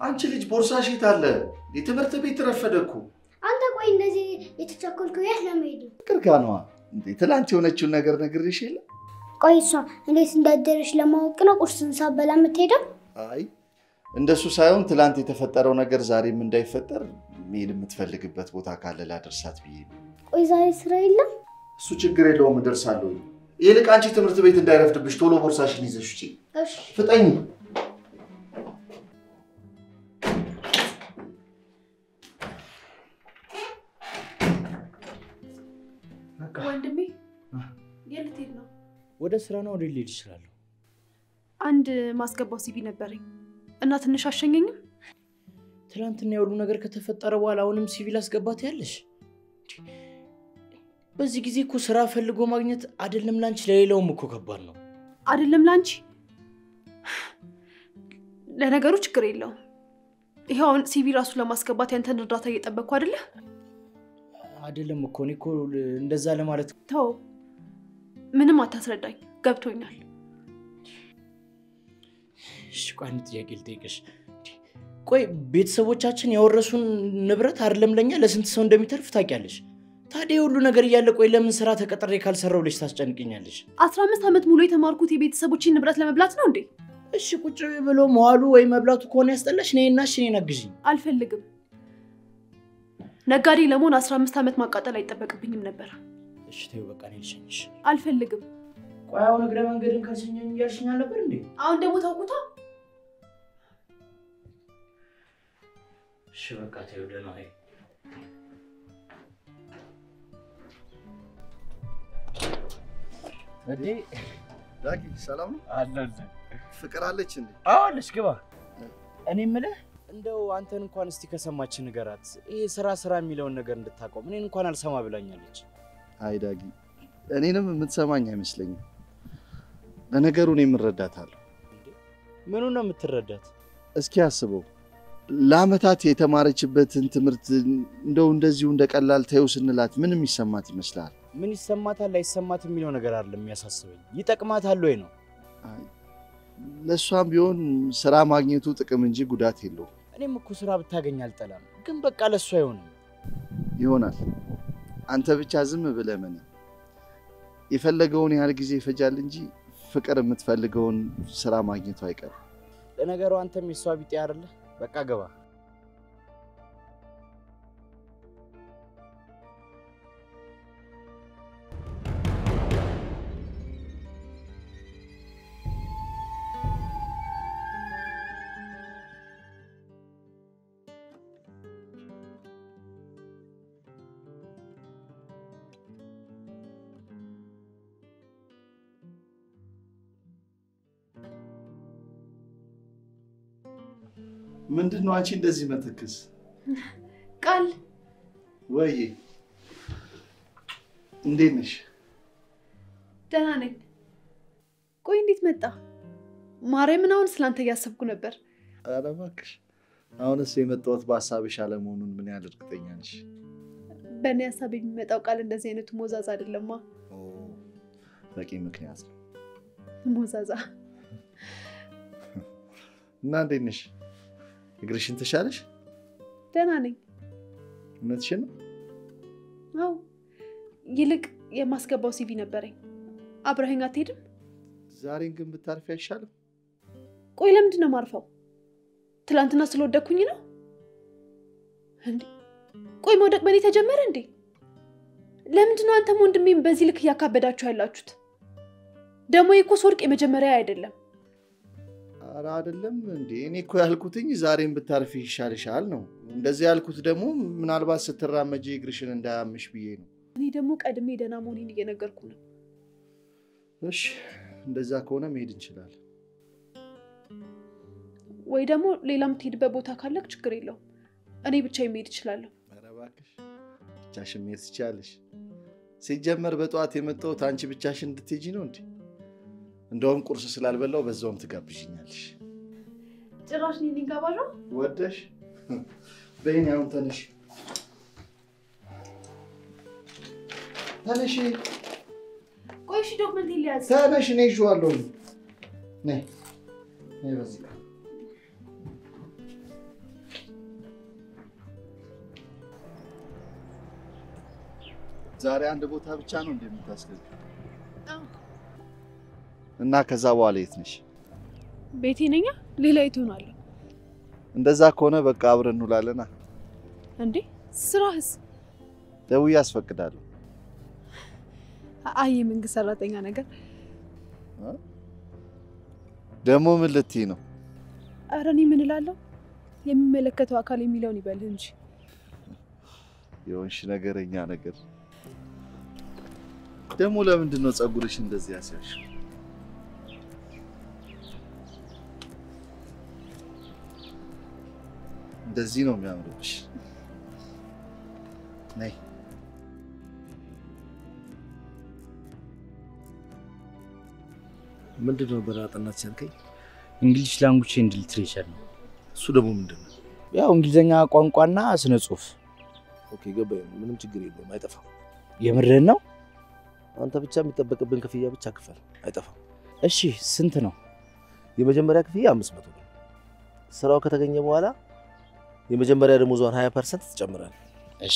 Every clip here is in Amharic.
አንቺ ልጅ ቦርሳሽ የት አለ? የትምህርት ቤት ረፈደ እኮ። አንተ ቆይ እንደዚህ የተቸኮልከው የት ለመሄድ ነው? ፍቅር ጋ ነዋ። እንዴ ትላንት የሆነችውን ነገር ነግሬሽ የለ? ቆይ እሷ እንዴት እንዳደረች ለማወቅ ነው ቁርስን ሳበላ የምትሄደው? አይ እንደሱ ሳይሆን ትላንት የተፈጠረው ነገር ዛሬም እንዳይፈጠር መሄድ የምትፈልግበት ቦታ ካለ ላደርሳት ብዬ ነው። ቆይ ዛሬ ስራ የለም? እሱ ችግር የለውም እደርሳለሁ። ይልቅ አንቺ ትምህርት ቤት እንዳይረፍድብሽ ቶሎ ቦርሳሽን ይዘሽ ውጪ። እሺ ፍጠኝ። ወንድሜ የት ልትሄድ ነው? ወደ ስራ ነው ወደ ሊሄድ ይችላለሁ። አንድ ማስገባው ሲቪ ነበረኝ እና ትንሽ አሸኘኝም። ትናንትና የሁሉ ነገር ከተፈጠረ በኋላ አሁንም ሲቪል አስገባት ያለሽ? በዚህ ጊዜ እኮ ስራ ፈልጎ ማግኘት አይደለም ላንቺ ለሌላውም እኮ ከባድ ነው። አይደለም ለአንቺ። ለነገሩ ችግር የለውም። ይኸው አሁን ሲቪ ራሱ ለማስገባት ያንተን እርዳታ እየጠበቅኩ አይደለ? አይደለም እኮ እኔ እኮ እንደዛ ለማለት ተው፣ ምንም አታስረዳኝ፣ ገብቶኛል። እሺ፣ ቆይ አንድ ጥያቄ ልጠይቅሽ። ቆይ ቤተሰቦቻችን ያወረሱን ንብረት አይደለም ለኛ ለስንት ሰው እንደሚተርፍ ታውቂያለሽ? ታዲያ የሁሉ ነገር እያለ ቆይ ለምን ስራ ተቀጥሬ ካልሰራው ብለሽ ታስጨንቅኛለሽ? አስራ አምስት ዓመት ሙሉ የተማርኩት የቤተሰቦችን ንብረት ለመብላት ነው እንዴ? እሺ ቁጭ ብሎ መዋሉ ወይ መብላቱ ከሆነ ያስጠላሽ ነይና እሺ እኔን አግዥኝ። አልፈልግም። ነጋዴ ለመሆን አስራ አምስት ዓመት ማቃጠል አይጠበቅብኝም ነበር። እሺ ተይው በቃ እኔ ልሸኝሽ። አልፈልግም። ቆይ አሁን እግረ መንገድን ካልሸኘኝ እያልሽኝ አልነበር እንዴ? አሁን ደግሞ ታውቁታ። እሺ በቃ ተይው ደህና ዋይ። እንዴ ዳጊ ሰላም ነው? አለለ ፍቅር አለች እንዴ? አዋለሽ ግባ። እኔ የምልህ እንደው አንተን እንኳን እስቲ ከሰማች ንገራት፣ ይሄ ስራ ስራ የሚለውን ነገር እንድታቆም። እኔን እንኳን አልሰማ ብላኛለች። አይ ዳጊ፣ እኔንም የምትሰማኝ አይመስለኝም። ለነገሩ እኔ የምረዳታለሁ። ምኑን ነው የምትረዳት? እስኪ አስበው ለአመታት የተማረችበትን ትምህርት እንደው እንደዚሁ እንደ ቀላል ተይው ስንላት ምን የሚሰማት ይመስላል? ምን ይሰማታል አይሰማት የሚለው ነገር አይደለም የሚያሳስበኝ፣ ይጠቅማታል ወይ ነው። ለእሷም ቢሆን ስራ ማግኘቱ ጥቅም እንጂ ጉዳት የለውም። እኔም እኮ ስራ ብታገኝ አልጠላም፣ ግን በቃ ለእሱ አይሆንም። ይሆናል። አንተ ብቻ ዝም ብለህ ምን የፈለገውን ያህል ጊዜ ይፈጃል እንጂ ፍቅር የምትፈልገውን ስራ ማግኘቱ አይቀርም። ለነገሩ አንተም የሷ ቢጤ አይደለ? በቃ ገባ። ምንድን ነው አንቺ እንደዚህ መተክስ? ቃል ወይ እንዴት ነሽ? ደህና ነኝ። ቆይ እንዴት መጣ? ማርያምን አሁን ስላንተ እያሰብኩ ነበር። ኧረ እባክሽ አሁንስ የመጣሁት በሀሳብሽ አለመሆኑን ምን ያህል እርግጠኛ ነሽ? በእኔ ሀሳብ የሚመጣው ቃል እንደዚህ አይነቱ ሞዛዛ አይደለማ። ኦ፣ በቂ ምክንያት ነው። ሞዛዛ እና እንዴት ነሽ? እግርሽን ተሻለሽ? ደህና ነኝ። እውነትሽን ነው? አው ይልቅ የማስገባው ሲቪ ነበረኝ። አብረኸኝ አትሄድም? ዛሬን ግን ብታርፊ አይሻልም? ቆይ ለምንድን ነው ማርፈው? ትላንትና ስለወደኩኝ ነው እንዴ? ቆይ መውደቅ በእኔ ተጀመረ እንዴ? ለምንድን ነው አንተም ወንድሜም በዚህ ልክ እያካበዳችሁ ያላችሁት? ደግሞ እኮ ስወድቅ የመጀመሪያ አይደለም። ኧረ አይደለም እንዴ እኔ እኮ ያልኩትኝ ዛሬን ብታርፊ ይሻልሻል ነው። እንደዚህ ያልኩት ደግሞ ምናልባት ስትራመጂ እግርሽን እንዳያምሽ ብዬ ነው። እኔ ደግሞ ቀድሜ ደህና መሆኔን እየነገርኩ ነው። እሺ እንደዛ ከሆነ መሄድ እንችላለን። ወይ ደግሞ ሌላ የምትሄድበት ቦታ ካለክ ችግር የለውም። እኔ ብቻ መሄድ እችላለሁ። ኧረ እባክሽ ብቻሽን መሄድ ትችያለሽ። ሲጀመር በጠዋት የመጣሁት አንቺ ብቻሽን እንድትሄጂ ነው እንዴ? እንደውም ቁርስ ስላልበላው በዛውም ትጋብዥኛለሽ። ጭራሽ እኔ ነኝ ጋባዧ? ወደሽ በይኔ አሁን ተነሽ ተነሽ ቆይ እሺ፣ ዶክመንት ሊያዝ ተነሽ፣ እኔ ይዤዋለሁ። ነይ ነይ፣ በዚህ ጋር ዛሬ አንድ ቦታ ብቻ ነው እንደምታስገቢ አዎ። እና ከዛ በኋላ የት ነሽ? ቤቴ ነኛ። ሌላ የት እሆናለሁ እንደዛ ከሆነ በቃ አብረን እንውላለና እንዴ? ስራህስ? ደውዬ አስፈቅዳለሁ። አይ የመንግስት ሰራተኛ ነገር። ደግሞ ምን ልትይ ነው? ኧረ እኔ ምን እላለሁ? የሚመለከተው አካል የሚለውን ይበልህ እንጂ። የሆንሽ ነገረኛ ነገር። ደግሞ ለምንድን ነው ፀጉርሽ እንደዚህ ያስያሽ? እንደዚህ ነው የሚያምርብሽ። ነይ ምንድን ነው በራጥናት ሲያልከኝ? እንግሊሽ ላንጉጅ ኤንድ ሊትሬቸር ነው። እሱ ደግሞ ምንድን ነው? ያው እንግሊዝኛ ቋንቋና ስነ ጽሁፍ። ኦኬ ገባኝ። ምንም ችግር የለውም፣ አይጠፋም። የምርህን ነው? አንተ ብቻ የሚጠበቅብን ክፍያ ብቻ ክፈል፣ አይጠፋም። እሺ ስንት ነው? የመጀመሪያ ክፍያ አምስት መቶ ነው። ስራው ከተገኘ በኋላ የመጀመሪያ ደሞዟን ሀያ ፐርሰንት ትጨምራል። እሺ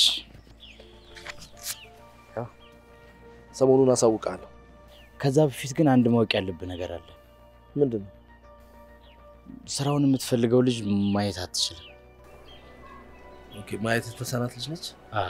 ሰሞኑን አሳውቃለሁ። ከዛ በፊት ግን አንድ ማወቅ ያለብህ ነገር አለ። ምንድን ነው? ስራውን የምትፈልገው ልጅ ማየት አትችልም። ኦኬ ማየት የተሳናት ልጅ ነች።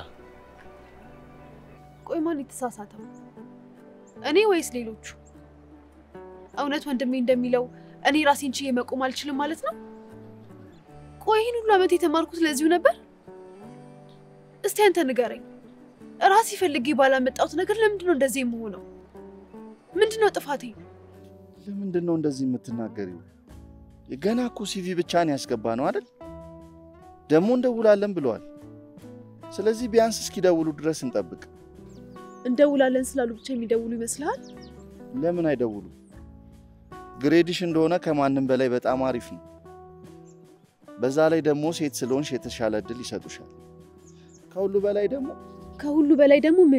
ቆይ ማን የተሳሳተው? እኔ ወይስ ሌሎቹ? እውነት ወንድሜ እንደሚለው እኔ ራሴን ችዬ መቆም አልችልም ማለት ነው? ቆይ ይህን ሁሉ ዓመት የተማርኩት ለዚሁ ነበር? እስቲ አንተ ንገረኝ። ራሴ ፈልጌ ባላመጣሁት ነገር ለምንድን ነው እንደዚህ የምሆነው? ምንድን ነው ጥፋቴ? ለምንድን ነው እንደዚህ የምትናገሪው? ገና እኮ ሲቪ ብቻ ነው ያስገባ ነው አይደል? ደግሞ እንደውላለን ብለዋል። ስለዚህ ቢያንስ እስኪደውሉ ድረስ እንጠብቅ። እንደውላለን ስላሉ ብቻ የሚደውሉ ይመስልሃል? ለምን አይደውሉ? ግሬድሽ እንደሆነ ከማንም በላይ በጣም አሪፍ ነው። በዛ ላይ ደግሞ ሴት ስለሆንሽ የተሻለ እድል ይሰጡሻል። ከሁሉ በላይ ደግሞ ከሁሉ በላይ ደግሞ ምን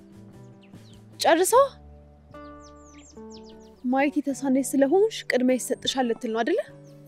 ጨርሰዋ ማየት የተሳነች ስለሆንሽ ቅድሚያ ይሰጥሻል ልትል ነው አደለ?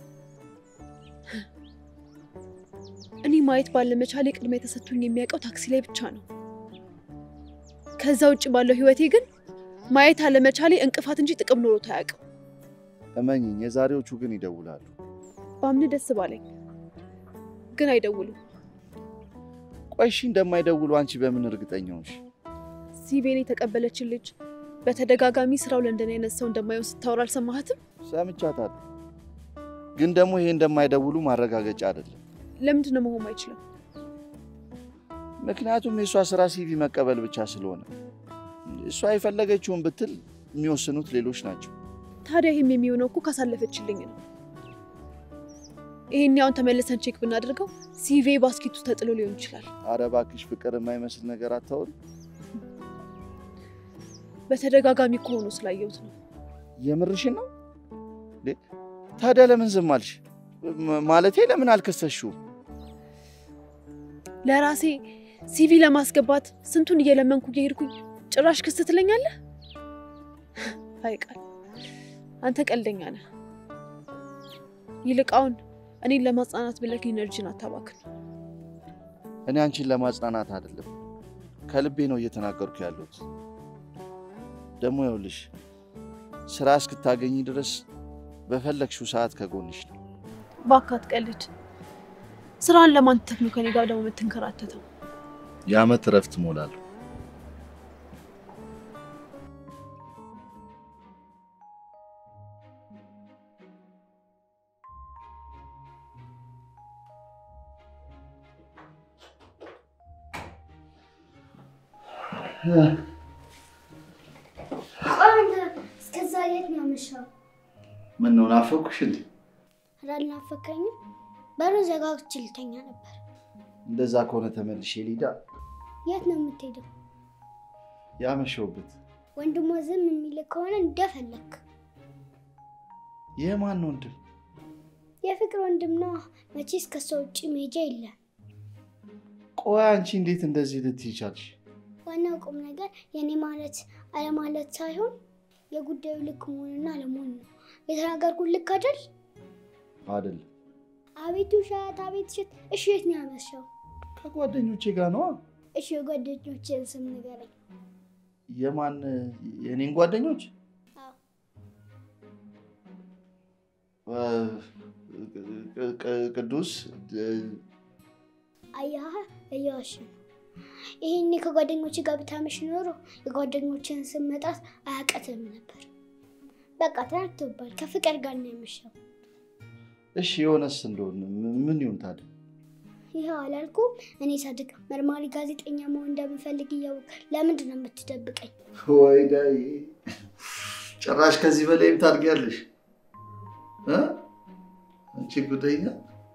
እኔ ማየት ባለመቻሌ ቅድሚያ የተሰጥቶኝ የሚያውቀው ታክሲ ላይ ብቻ ነው። ከዛ ውጭ ባለው ህይወቴ ግን ማየት አለመቻሌ እንቅፋት እንጂ ጥቅም ኖሮት አያውቅም። እመኝኝ፣ የዛሬዎቹ ግን ይደውላሉ። በአምን ደስ ባለኝ፣ ግን አይደውሉም። ቆይ እሺ፣ እንደማይደውሉ አንቺ በምን እርግጠኛ ሆንሽ? ሲቪን የተቀበለችን ልጅ በተደጋጋሚ ስራው ለእንደኔ አይነት ሰው እንደማይሆን ስታወራ አልሰማሃትም? ሰምቻታለሁ። ግን ደግሞ ይሄ እንደማይደውሉ ማረጋገጫ አይደለም። ለምንድን ነው መሆን አይችልም? ምክንያቱም የእሷ ስራ ሲቪ መቀበል ብቻ ስለሆነ እሷ የፈለገችውን ብትል የሚወስኑት ሌሎች ናቸው። ታዲያ ይህም የሚሆነው እኮ ካሳለፈችልኝ ነው። ይሄን ያውን ተመልሰን ቼክ ብናደርገው ሲቪ ባስኬቱ ተጥሎ ሊሆን ይችላል። አረ እባክሽ ፍቅር የማይመስል ነገር አታውሪ። በተደጋጋሚ ከሆኑ ስላየሁት ነው። የምርሽን ነው እንዴ? ታዲያ ለምን ዝም አልሽ? ም- ማለቴ ለምን አልከሰሽውም? ለራሴ ሲቪ ለማስገባት ስንቱን እየለመንኩ እየሄድኩኝ ጭራሽ ክስ ትለኛለህ? አይቃል አንተ ቀልደኛ ነህ። ይልቃውን እኔን ለማጽናናት ብለህ ኢነርጂን አታባክን። እኔ አንቺን ለማጽናናት አይደለም ከልቤ ነው እየተናገርኩ ያለሁት። ደግሞ ይኸውልሽ ስራ እስክታገኝ ድረስ በፈለግሽው ሰዓት ከጎንሽ ነው። እባክህ አትቀልድ። ስራን ለማን ትተህ ነው ከኔ ጋር ደግሞ የምትንከራተተው? የአመት እረፍት እሞላለሁ። ቆይ አንተ እስከዛ የት ነው ያመሻው? ምን ነው ናፈኩሽ እንዴ? ኧረ አልናፈቀኝም። በሩን ዘጋግቼ ልተኛ ነበር። እንደዛ ከሆነ ተመልሼ ሊዳ የት ነው የምትሄደው? ያመሸውበት ወንድሞ ዝም የሚል ከሆነ እንደፈለክ። የማን ወንድም? የፍቅር ወንድም ነው። መቼስ ከሷ ውጭ መሄጃ የለም። ቆይ አንቺ እንዴት እንደዚህ ልትይ ቻልሽ? ዋናው ቁም ነገር የኔ ማለት አለማለት ሳይሆን የጉዳዩ ልክ መሆንና አለመሆን ነው። የተናገርኩት ልክ አይደል? አይደለም አቤት ውሸት፣ አቤት ውሸት። እሺ የት ነው ያመሻው? ከጓደኞቼ ጋር ነዋ። እሺ የጓደኞችን ስም ንገረኝ። የማን የኔን ጓደኞች አዎ። እ፣ ቅ- ቅ- ቅዱስ እ፣ አያህ እየዋሽ ነው። ይህኔ ከጓደኞች ጋር ብታመሽ ኖሮ የጓደኞችን ስም መጣት አያቀትም ነበር። በቃ ተናግቶባል። ከፍቅር ጋር ነው ያመሸው። እሺ የሆነስ እንደሆነ ም- ምን ይሁን ታዲያ? ይኸው አላልኩ እኔ ሳድግ መርማሪ ጋዜጠኛ መሆን እንደምፈልግ እያወቅ ለምንድን ነው የምትደብቀኝ? ወይ ዳይ ጭራሽ ከዚህ በላይም ታድጊያለሽ እ? አንቺ ጉደኛ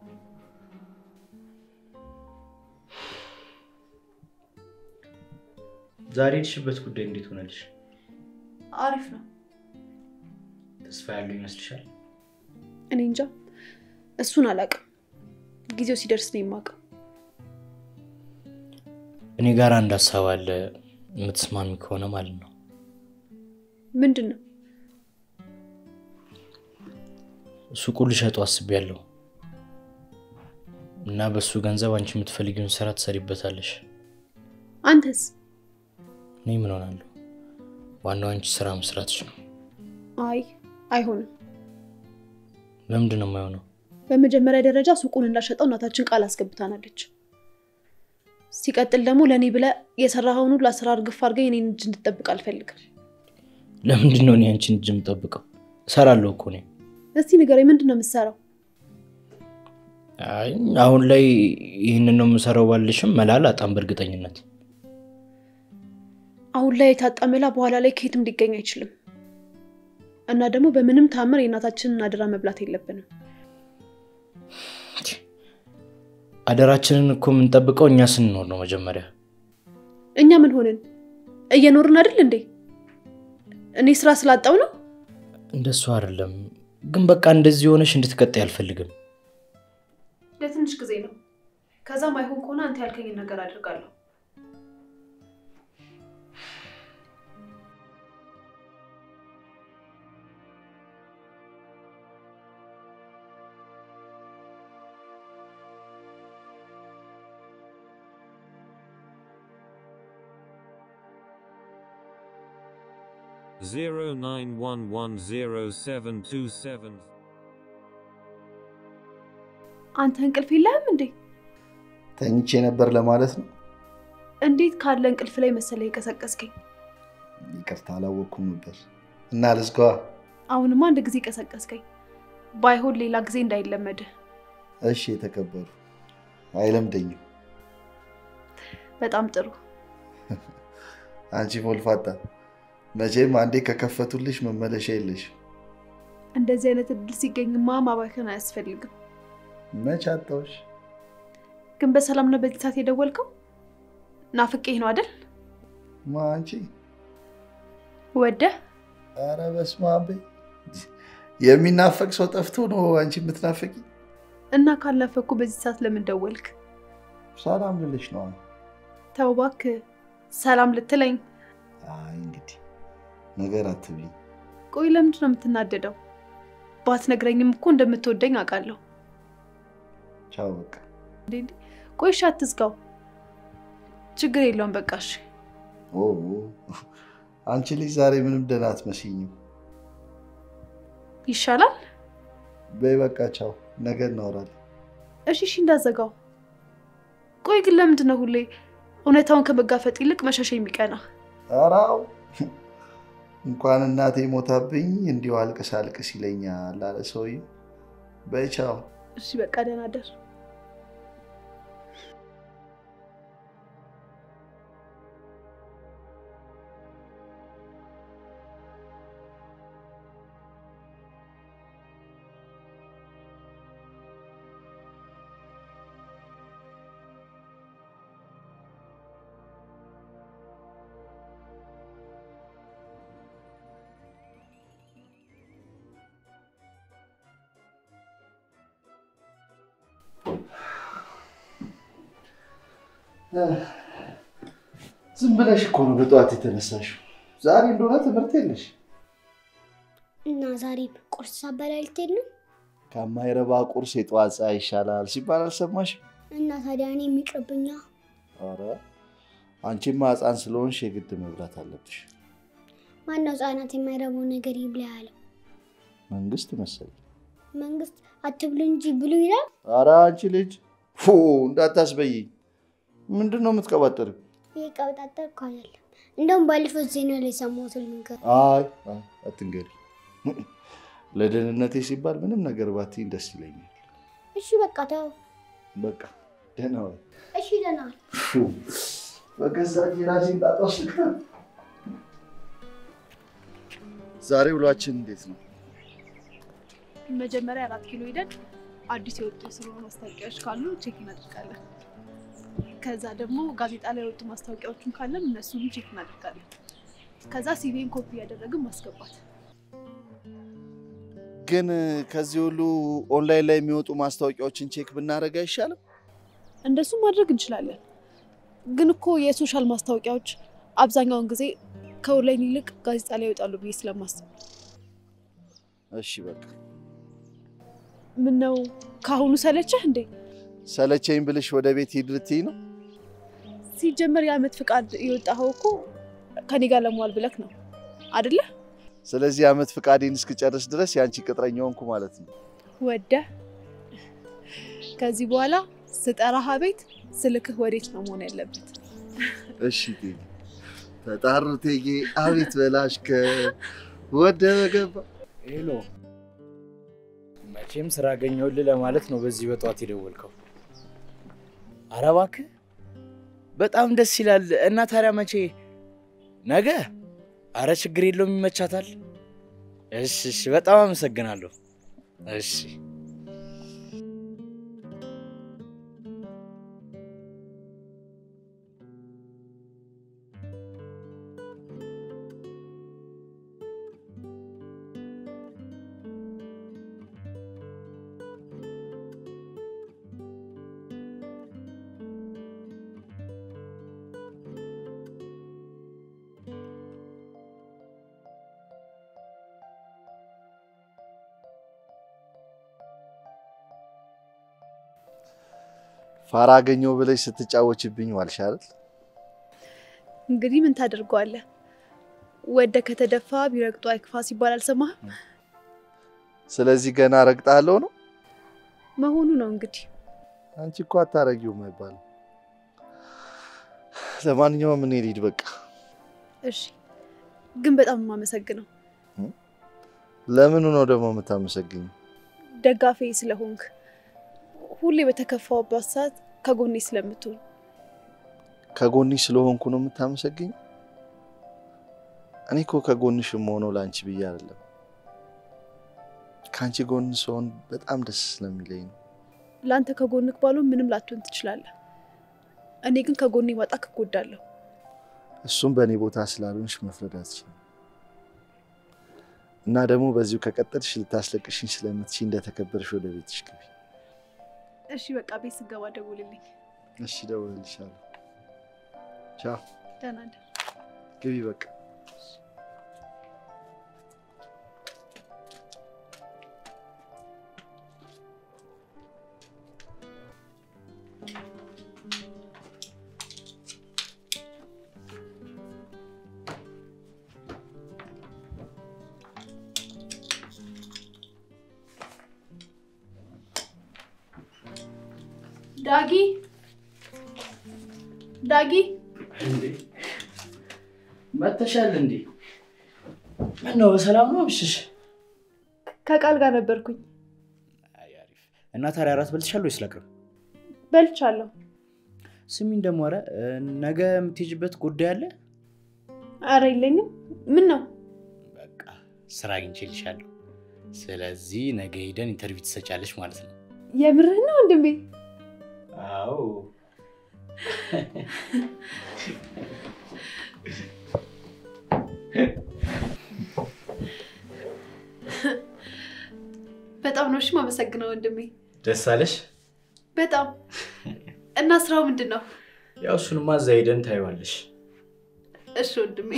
ዛሬ የሄድሽበት ጉዳይ እንዴት ሆነልሽ? አሪፍ ነው። ተስፋ ያለው ይመስልሻል? እኔ እንጃ፣ እሱን አላውቅም። ጊዜው ሲደርስ ነው የማውቀው። እኔ ጋር አንድ ሀሳብ አለ፣ የምትስማሚ ከሆነ ማለት ነው። ምንድን ነው? ሱቁን ልሸጡ አስቤያለሁ እና በሱ ገንዘብ አንቺ የምትፈልጊውን ስራ ትሰሪበታለሽ። አንተስ? እኔ ምን ሆናለሁ? ዋናው አንቺ ስራ መስራትሽ ነው። አይ አይሆንም። ለምንድን ነው የማይሆነው? በመጀመሪያ ደረጃ ሱቁን እንዳሸጠው እናታችን ቃል አስገብታናለች። ሲቀጥል ደግሞ ለእኔ ብለህ የሰራኸውን ሁሉ አሰራር ግፍ አድርገህ የኔን እጅ እንድጠብቅ አልፈልግም። ለምንድን ነው እኔ አንቺን እጅ የምጠብቀው? እሰራለሁ እኮ እኔ። እስቲ ንገረኝ፣ ምንድን ነው የምትሰራው? አይ አሁን ላይ ይህንን ነው የምሰራው ባልሽም መላ አላጣም በእርግጠኝነት። አሁን ላይ የታጣመላ በኋላ ላይ ከየትም ሊገኝ አይችልም። እና ደግሞ በምንም ታምር የእናታችንን አደራ መብላት የለብንም። አደራችንን እኮ የምንጠብቀው እኛ ስንኖር ነው መጀመሪያ። እኛ ምን ሆንን? እየኖርን አይደል እንዴ? እኔ ስራ ስላጣው ነው። እንደሱ አይደለም ግን በቃ እንደዚህ ሆነሽ እንድትቀጣይ አልፈልግም። ለትንሽ ጊዜ ነው። ከዛም አይሆን ከሆነ አንተ ያልከኝን ነገር አድርጋለሁ። zero nine one one zero seven two seven. አንተ እንቅልፍ የለህም እንዴ? ተኝቼ ነበር ለማለት ነው። እንዴት ካለ እንቅልፍ ላይ መሰለ የቀሰቀስከኝ? ይቅርታ አላወቅኩም ነበር እና ልዝጋዋ። አሁንማ አንድ ጊዜ ቀሰቀስከኝ። ባይሆን ሌላ ጊዜ እንዳይለመድህ። እሺ የተከበሩ አይለምደኝም። በጣም ጥሩ። አንቺ ሞልፋጣ መቼም አንዴ ከከፈቱልሽ መመለሻ የለሽ። እንደዚህ አይነት እድል ሲገኝማ ማባከን አያስፈልግም። መች አጣሁሽ? ግን በሰላም ነው በዚህ ሰዓት የደወልከው? ናፍቄህ ነው አይደል? ማ አንቺ? ወደህ ኧረ በስመ አብ በይ። የሚናፈቅ ሰው ጠፍቶ ነው አንቺ የምትናፈቂ? እና ካልናፈኩ በዚህ ሰዓት ለምን ደወልክ? ሰላም ልልሽ ነው። ተው እባክህ፣ ሰላም ልትለኝ። አይ እንግዲህ ነገር አትብኝ። ቆይ ለምንድን ነው የምትናደደው? ባትነግረኝም እኮ እንደምትወደኝ አውቃለሁ። ቻው በቃ። እንዴ ቆይ እሺ፣ አትዝጋው። ችግር የለውም በቃ እሺ። ኦ አንቺ ልጅ ዛሬ ምንም ደህና አትመስይኝም። ይሻላል። በይ በቃ ቻው፣ ነገ እናወራለን። እሺ እሺ፣ እንዳዘጋው። ቆይ ግን ለምንድን ነው ሁሌ እውነታውን ከመጋፈጥ ይልቅ መሸሽ የሚቀና? አራው እንኳን እናቴ ሞታብኝ እንዲሁ አልቅስ አልቅስ ይለኛል አለ ሰውዬው። በይ ቻው። እሺ በቃ ደህና ደር። ዝም ብለሽ እኮ ነው በጠዋት የተነሳሽው። ዛሬ እንደሆነ ትምህርት የለሽ። እና ዛሬ ቁርስ ሳበላ ልትሄድ ነው? ከማይረባ ቁርስ የጠዋት ፀሐይ ይሻላል ሲባል አልሰማሽም? እና ታዲያ እኔ የሚቅርብኛ ኧረ አንቺማ ሕፃን ስለሆንሽ የግድ መብላት አለብሽ። ማነው ህጻናት የማይረቡ ነገር ይብላ ያለው? መንግስት መሰለኝ። መንግስት አትብሉ እንጂ ብሉ ይላል። ኧረ አንቺ ልጅ ፉ እንዳታስበይኝ። ምንድን ነው የምትቀባጠሪው? ይህ ቀብጣጠር እኮ አይደለም። እንደውም ባለፈው ዜና ላይ ሰማሁትን ነገር አይ አይ፣ አትንገሪ። ለደህንነቴ ሲባል ምንም ነገር ባትይኝ ደስ ይለኛል። እሺ በቃ ተው። በቃ ደህና ዋይ። እሺ ደህና ዋል። ፉ፣ በገዛ እጄ ራሴን ጣጣ ውስጥ ልክተት። ዛሬ ውሏችን እንዴት ነው? መጀመሪያ አራት ኪሎ ሄደን አዲስ የወጡ የስራ ማስታወቂያዎች ካሉ ቼክ እናደርጋለን። ከዛ ደግሞ ጋዜጣ ላይ የወጡ ማስታወቂያዎችን ካለን እነሱንም ቼክ እናደርጋለን። ከዛ ሲቪን ኮፒ እያደረግን ማስገባት። ግን ከዚህ ሁሉ ኦንላይን ላይ የሚወጡ ማስታወቂያዎችን ቼክ ብናደርግ አይሻልም? እንደሱ ማድረግ እንችላለን። ግን እኮ የሶሻል ማስታወቂያዎች አብዛኛውን ጊዜ ከኦንላይን ይልቅ ጋዜጣ ላይ ይወጣሉ ብዬ ስለማስብ እሺ በቃ ምን ነው ከአሁኑ ሰለቸህ እንዴ? ሰለቸኝ ብልሽ ወደ ቤት ሂድ ልትይ ነው? ሲጀመር የዓመት ፍቃድ የወጣኸው እኮ ከኔ ጋር ለመዋል ብለክ ነው አደለ? ስለዚህ ዓመት ፍቃዴን እስክጨርስ ድረስ የአንቺ ቅጥረኛ ሆንኩ ማለት ነው። ወደ ከዚህ በኋላ ስጠራህ ቤት ስልክህ ወዴት ነው መሆን ያለበት? እሺ እቴጌ፣ ተጣሩ እቴጌ፣ አቤት በላሽ ከወደ ገባ ሄሎ፣ መቼም ስራ አገኘሁልህ ለማለት ነው በዚህ በጠዋት የደወልከው። ኧረ እባክህ በጣም ደስ ይላል። እና ታዲያ መቼ? ነገ? አረ ችግር የለውም ይመቻታል። እሺ እሺ፣ በጣም አመሰግናለሁ። እሺ ፋራ አገኘው ብለሽ ስትጫወችብኝ ዋልሽ አይደል? እንግዲህ ምን ታደርገዋለህ? ወደ ከተደፋ ቢረግጡ አይክፋ ሲባል አልሰማህም? ስለዚህ ገና ረግጣለሁ ነው። መሆኑ ነው እንግዲህ። አንቺ እኮ አታረጊውም አይባልም። ለማንኛውም እኔ ልሂድ በቃ። እሺ፣ ግን በጣም የማመሰግነው ለምኑ ነው ደግሞ የምታመሰግኝ? ደጋፊ ስለሆንክ፣ ሁሌ በተከፋውባት ሰዓት ከጎኔ ስለምትሆን። ከጎንሽ ስለሆንኩ ነው የምታመሰግኝ? እኔ እኮ ከጎንሽ የምሆነው ለአንቺ ብዬ አይደለም። ከአንቺ ጎን ስሆን በጣም ደስ ስለሚለኝ ነው። ለአንተ ከጎንክ ባልሆን ምንም ላትሆን ትችላለህ። እኔ ግን ከጎኔ ማጣት እጎዳለሁ። እሱም በእኔ ቦታ ስላልሆንሽ መፍረድ አትችይም። እና ደግሞ በዚሁ ከቀጠልሽ ልታስለቅሽኝ ስለምትችይ እንደተከበርሽ ወደ ቤትሽ ግቢ። እሺ፣ በቃ ቤት ስገባ ደውልልኝ። እሺ፣ እደውልልሻለሁ። ቻው። ደህና እደር። ግቢ በቃ። ዳጊ ዳጊ፣ እንዴ መተሻል እንዴ? ምን ነው በሰላም ነው ብሽሽ? ከቃል ጋር ነበርኩኝ። አይ አሪፍ። እና ታዲያ እራት በልተሻል ወይስ ላቅርብ? በልቻለሁ። ስሚኝ ደግሞ ኧረ ነገ የምትሄጂበት ጉዳይ አለ? አረ የለኝም። ምን ነው? በቃ ስራ አግኝቼልሻለሁ። ስለዚህ ነገ ሄደን ኢንተርቪው ትሰጫለሽ ማለት ነው። የምርህ ነው ወንድሜ? አዎ በጣም ነው እሺ። የማመሰግነው ወንድሜ፣ ደስ አለሽ? በጣም እና ስራው ምንድን ነው? ያው እሱንማ እዛ ሄደን ታይዋለሽ። እሺ ወንድሜ።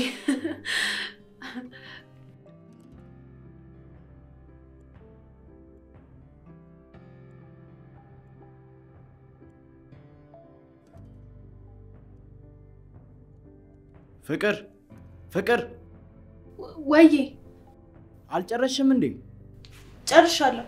ፍቅር ፍቅር፣ ወዬ አልጨረስሽም እንዴ? ጨርሻለሁ።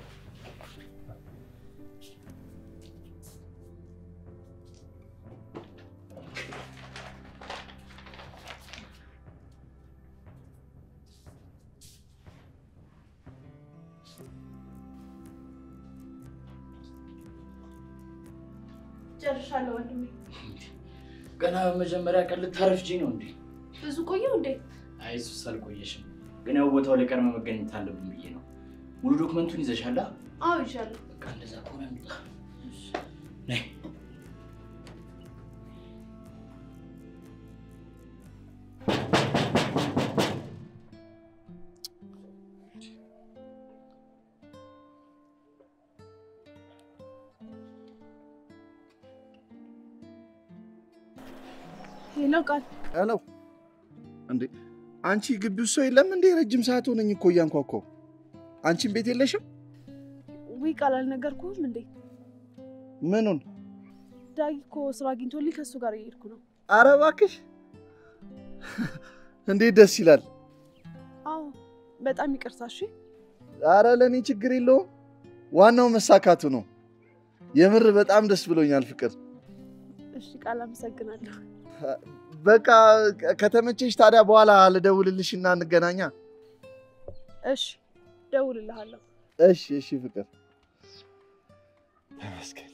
ጨርሻለሁ ወንድሜ። ገና በመጀመሪያ ቀን ልታረፍጂ ነው እንዴ? ብዙ ቆየው እንዴ? አይ እሱስ አልቆየሽም፣ ግን ያው ቦታው ላይ ቀድመ መገኘት አለብን ብዬ ነው። ሙሉ ዶክመንቱን ይዘሻላ? አዎ ይዣለሁ። በቃ እንደዛ ከሆነ እንውጣ። ነይ ሄሎ ቃል ሄሎ፣ እንዴ አንቺ ግቢ ውስጥ ሰው የለም እንዴ? ረጅም ሰዓት ሆነኝ እኮ እያንኳኳው። አንቺን ቤት የለሽም? ውይ ቃል አልነገርኩህም እንዴ? ምኑን? ዳጊ እኮ ስራ አግኝቶልኝ ከእሱ ጋር እየሄድኩ ነው። አረ እባክሽ፣ እንዴት ደስ ይላል። አዎ በጣም ይቅርታ እሺ። አረ ለእኔ ችግር የለውም። ዋናው መሳካቱ ነው። የምር በጣም ደስ ብሎኛል ፍቅር። እሺ ቃል አመሰግናለሁ። በቃ ከተመቸሽ ታዲያ በኋላ ልደውልልሽና እንገናኛ። እሺ ደውልልሃለሁ። እሺ እሺ ፍቅር ተመስገን።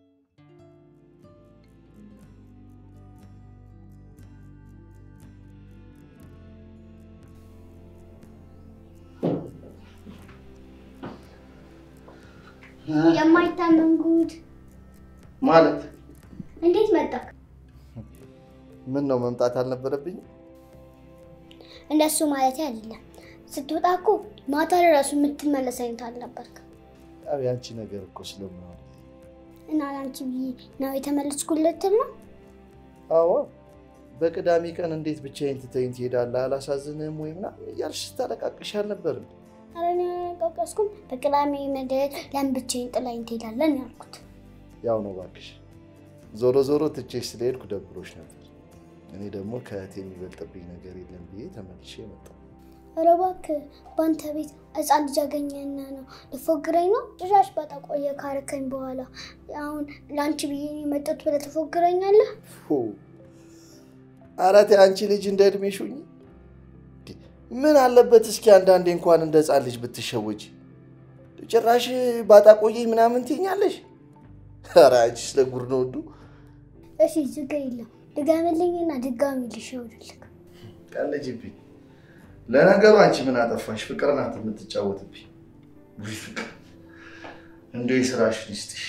የማይታመን ጉድ! ማለት እንዴት መጣክ? ምን ነው መምጣት አልነበረብኝም? እንደሱ ማለት አይደለም። ስትወጣ እኮ ማታ ለራሱ የምትመለስ አይነት አልነበርክ ያው ያንቺ ነገር እኮ ስለምሆን እና ለአንቺ ብዬ ነው የተመለስኩለት ነው። አዎ በቅዳሜ ቀን እንዴት ብቻዬን ትተኝ ትሄዳለህ? አላሳዝንህም ወይ ምናምን እያልሽ ስታለቃቅሽ አልነበርም? ኧረ እኔ አላቀቀስኩም። በቅዳሜ ምድር ለምን ብቻዬን ጥላኝ ትሄዳለን ያልኩት። ያው ነው እባክሽ። ዞሮ ዞሮ ትቼሽ ስለሄድኩ ደብሮሽ ነበር። እኔ ደግሞ ከእህቴ የሚበልጥብኝ ነገር የለም ብዬ ተመልሼ መጣሁ። ኧረ እባክህ በአንተ ቤት ሕፃን ልጅ አገኘና ነው ልፎግረኝ ነው? ጭራሽ ባጣ ቆየ ካረከኝ በኋላ አሁን ለአንቺ ብዬ ነው የመጣሁት ብለህ ትፎግረኛለህ? ፎ! ኧረ ተይ አንቺ ልጅ እንደ እድሜሽ ሁኚ። እንዴ! ምን አለበት እስኪ አንዳንዴ እንኳን እንደ ሕፃን ልጅ ብትሸወጂ። ጭራሽ ባጣ ቆየኝ ምናምን ትይኛለሽ? ኧረ አንቺ ስለ ጉድ ነው እንዱ እሺ ችግር የለም ድገምልኝና ድጋሚ ልሸውድልክ። ቀልጅብኝ። ለነገሩ አንቺ ምን አጠፋሽ? ፍቅር ናት የምትጫወትብኝ። ውይ ፍቅር እንዲሁ የስራሽን ይስጥሽ።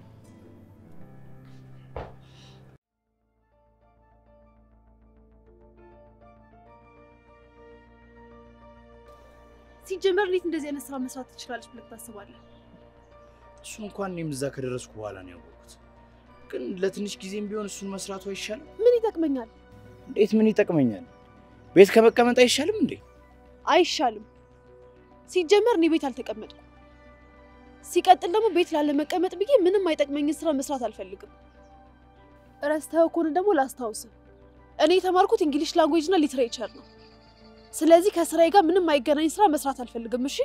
ሲጀመር እንዴት እንደዚህ አይነት ስራ መስራት ትችላለች ብለህ ታስባለህ? እሱ እንኳን እኔም እዛ ከደረስኩ በኋላ ነው ያወቅሁት። ግን ለትንሽ ጊዜም ቢሆን እሱን መስራቱ አይሻልም? ምን ይጠቅመኛል? እንዴት ምን ይጠቅመኛል? ቤት ከመቀመጥ አይሻልም እንዴ? አይሻልም። ሲጀመር እኔ ቤት አልተቀመጥኩም። ሲቀጥል ደግሞ ቤት ላለመቀመጥ ብዬ ምንም አይጠቅመኝን ስራ መስራት አልፈልግም። ረስተኸው ከሆነ ደግሞ ላስታውስህ፣ እኔ የተማርኩት እንግሊሽ ላንጉዌጅ እና ሊትሬቸር ነው። ስለዚህ ከስራዬ ጋር ምንም አይገናኝ ስራ መስራት አልፈልግም። እሺ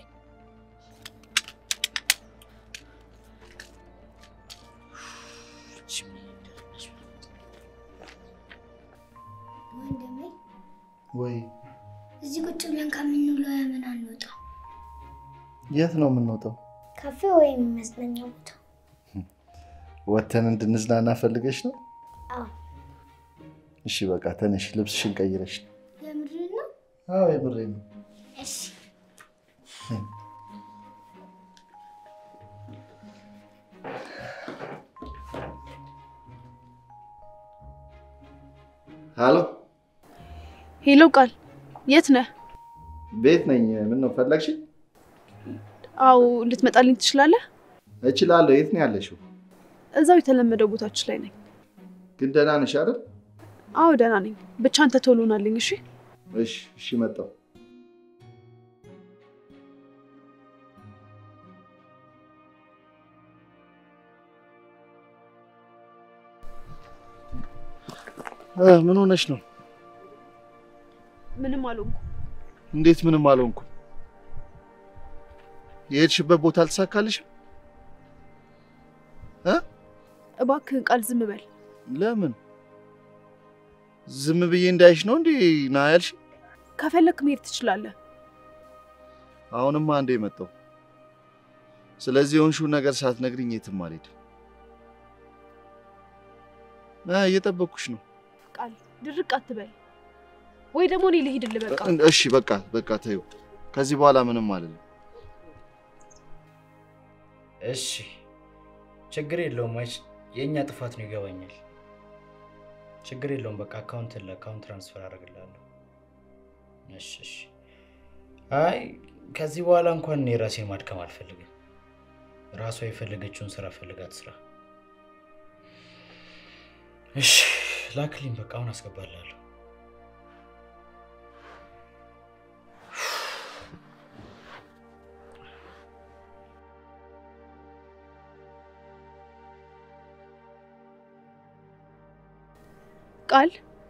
ወንድሜ ወይ እዚህ ቁጭ ብለን ከምንውለው ለምን አንወጣም? የት ነው የምንወጣው? ካፌ ወይም መዝናኛ ቦታ? ወተን እንድንዝናና ፈልገሽ ነው? አዎ። እሺ በቃ ተነሽ፣ ልብስሽን ቀይረሽ። የምድር ነው? አዎ የምሬ ነው። እሺ ሀሎ፣ ሄሎ፣ ቃል የት ነህ? ቤት ነኝ። ምን ነው ፈለግሽ? አዎ ልትመጣልኝ ትችላለህ? እችላለሁ። የት ነው ያለሽው? እዛው የተለመደው ቦታችን ላይ ነኝ። ግን ደህና ነሽ አይደል? አዎ ደህና ነኝ። ብቻ አንተ ቶሎ ናልኝ። እሺ እሺ፣ እሺ፣ መጣሁ። እ ምን ሆነሽ ነው? አልሆንኩም። እንዴት ምንም አልሆንኩም? የሄድሽበት ቦታ አልተሳካልሽም? እባክህን ቃል ዝም በል። ለምን ዝም ብዬ እንዳይሽ ነው እንዴ ና ያልሽ? ከፈለክ መሄድ ትችላለህ። አሁንማ አንዴ መጣው። ስለዚህ የሆንሽውን ነገር ሳትነግሪኝ የትም አልሄድም። አ እየጠበቅኩሽ ነው። ቃል ድርቅ አትበል፣ ወይ ደግሞ እኔ ልሂድልህ። በቃ እሺ በቃ በቃ ተይው። ከዚህ በኋላ ምንም አልልም። እሺ ችግር የለውም። አይች የእኛ ጥፋት ነው ይገባኛል። ችግር የለውም። በቃ አካውንት ለአካውንት ትራንስፈር አደርግልሃለሁ። እሺ እሺ። አይ ከዚህ በኋላ እንኳን እኔ ራሴን ማድከም አልፈልግም። ራሷ የፈለገችውን ስራ ፈልጋት ስራ። እሺ ላክልኝ። በቃ አሁን አስገባልሃለሁ። ቃል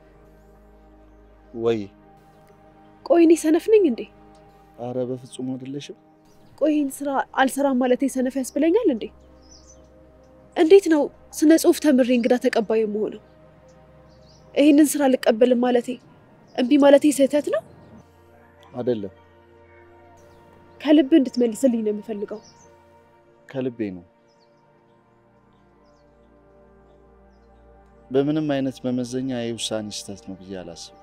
ወይ ቆይ እኔ ሰነፍ ነኝ እንዴ? አረ በፍጹም አይደለሽም። ቆይ ይህን ስራ አልሰራም ማለት ሰነፍ ያስብለኛል እንዴ? እንዴት ነው ስነ ጽሁፍ ተምሬ እንግዳ ተቀባይ የምሆነው? ይህንን ስራ አልቀበልም ማለቴ እምቢ ማለቴ ስህተት ነው? አይደለም ከልብ እንድትመልስልኝ ነው የምፈልገው። ከልቤ ነው። በምንም አይነት መመዘኛ የውሳኔ ስህተት ነው ብዬ አላስብም።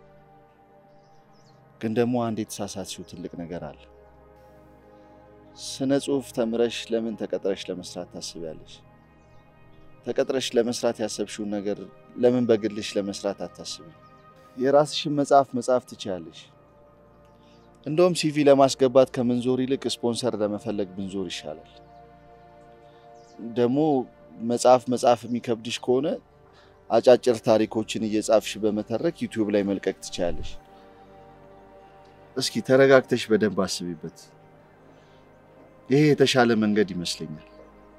ግን ደግሞ አንድ የተሳሳትሽው ትልቅ ነገር አለ። ስነ ጽሁፍ ተምረሽ ለምን ተቀጥረሽ ለመስራት ታስቢያለሽ? ተቀጥረሽ ለመስራት ያሰብሽውን ነገር ለምን በግልሽ ለመስራት አታስቢ? የራስሽን መጽሐፍ መጻፍ ትችያለሽ። እንደውም ሲቪ ለማስገባት ከምንዞር ይልቅ ስፖንሰር ለመፈለግ ብንዞር ይሻላል። ደግሞ መጽሐፍ መጽሐፍ የሚከብድሽ ከሆነ አጫጭር ታሪኮችን እየጻፍሽ በመተረክ ዩቲዩብ ላይ መልቀቅ ትችያለሽ። እስኪ ተረጋግተሽ በደንብ አስቢበት። ይሄ የተሻለ መንገድ ይመስለኛል።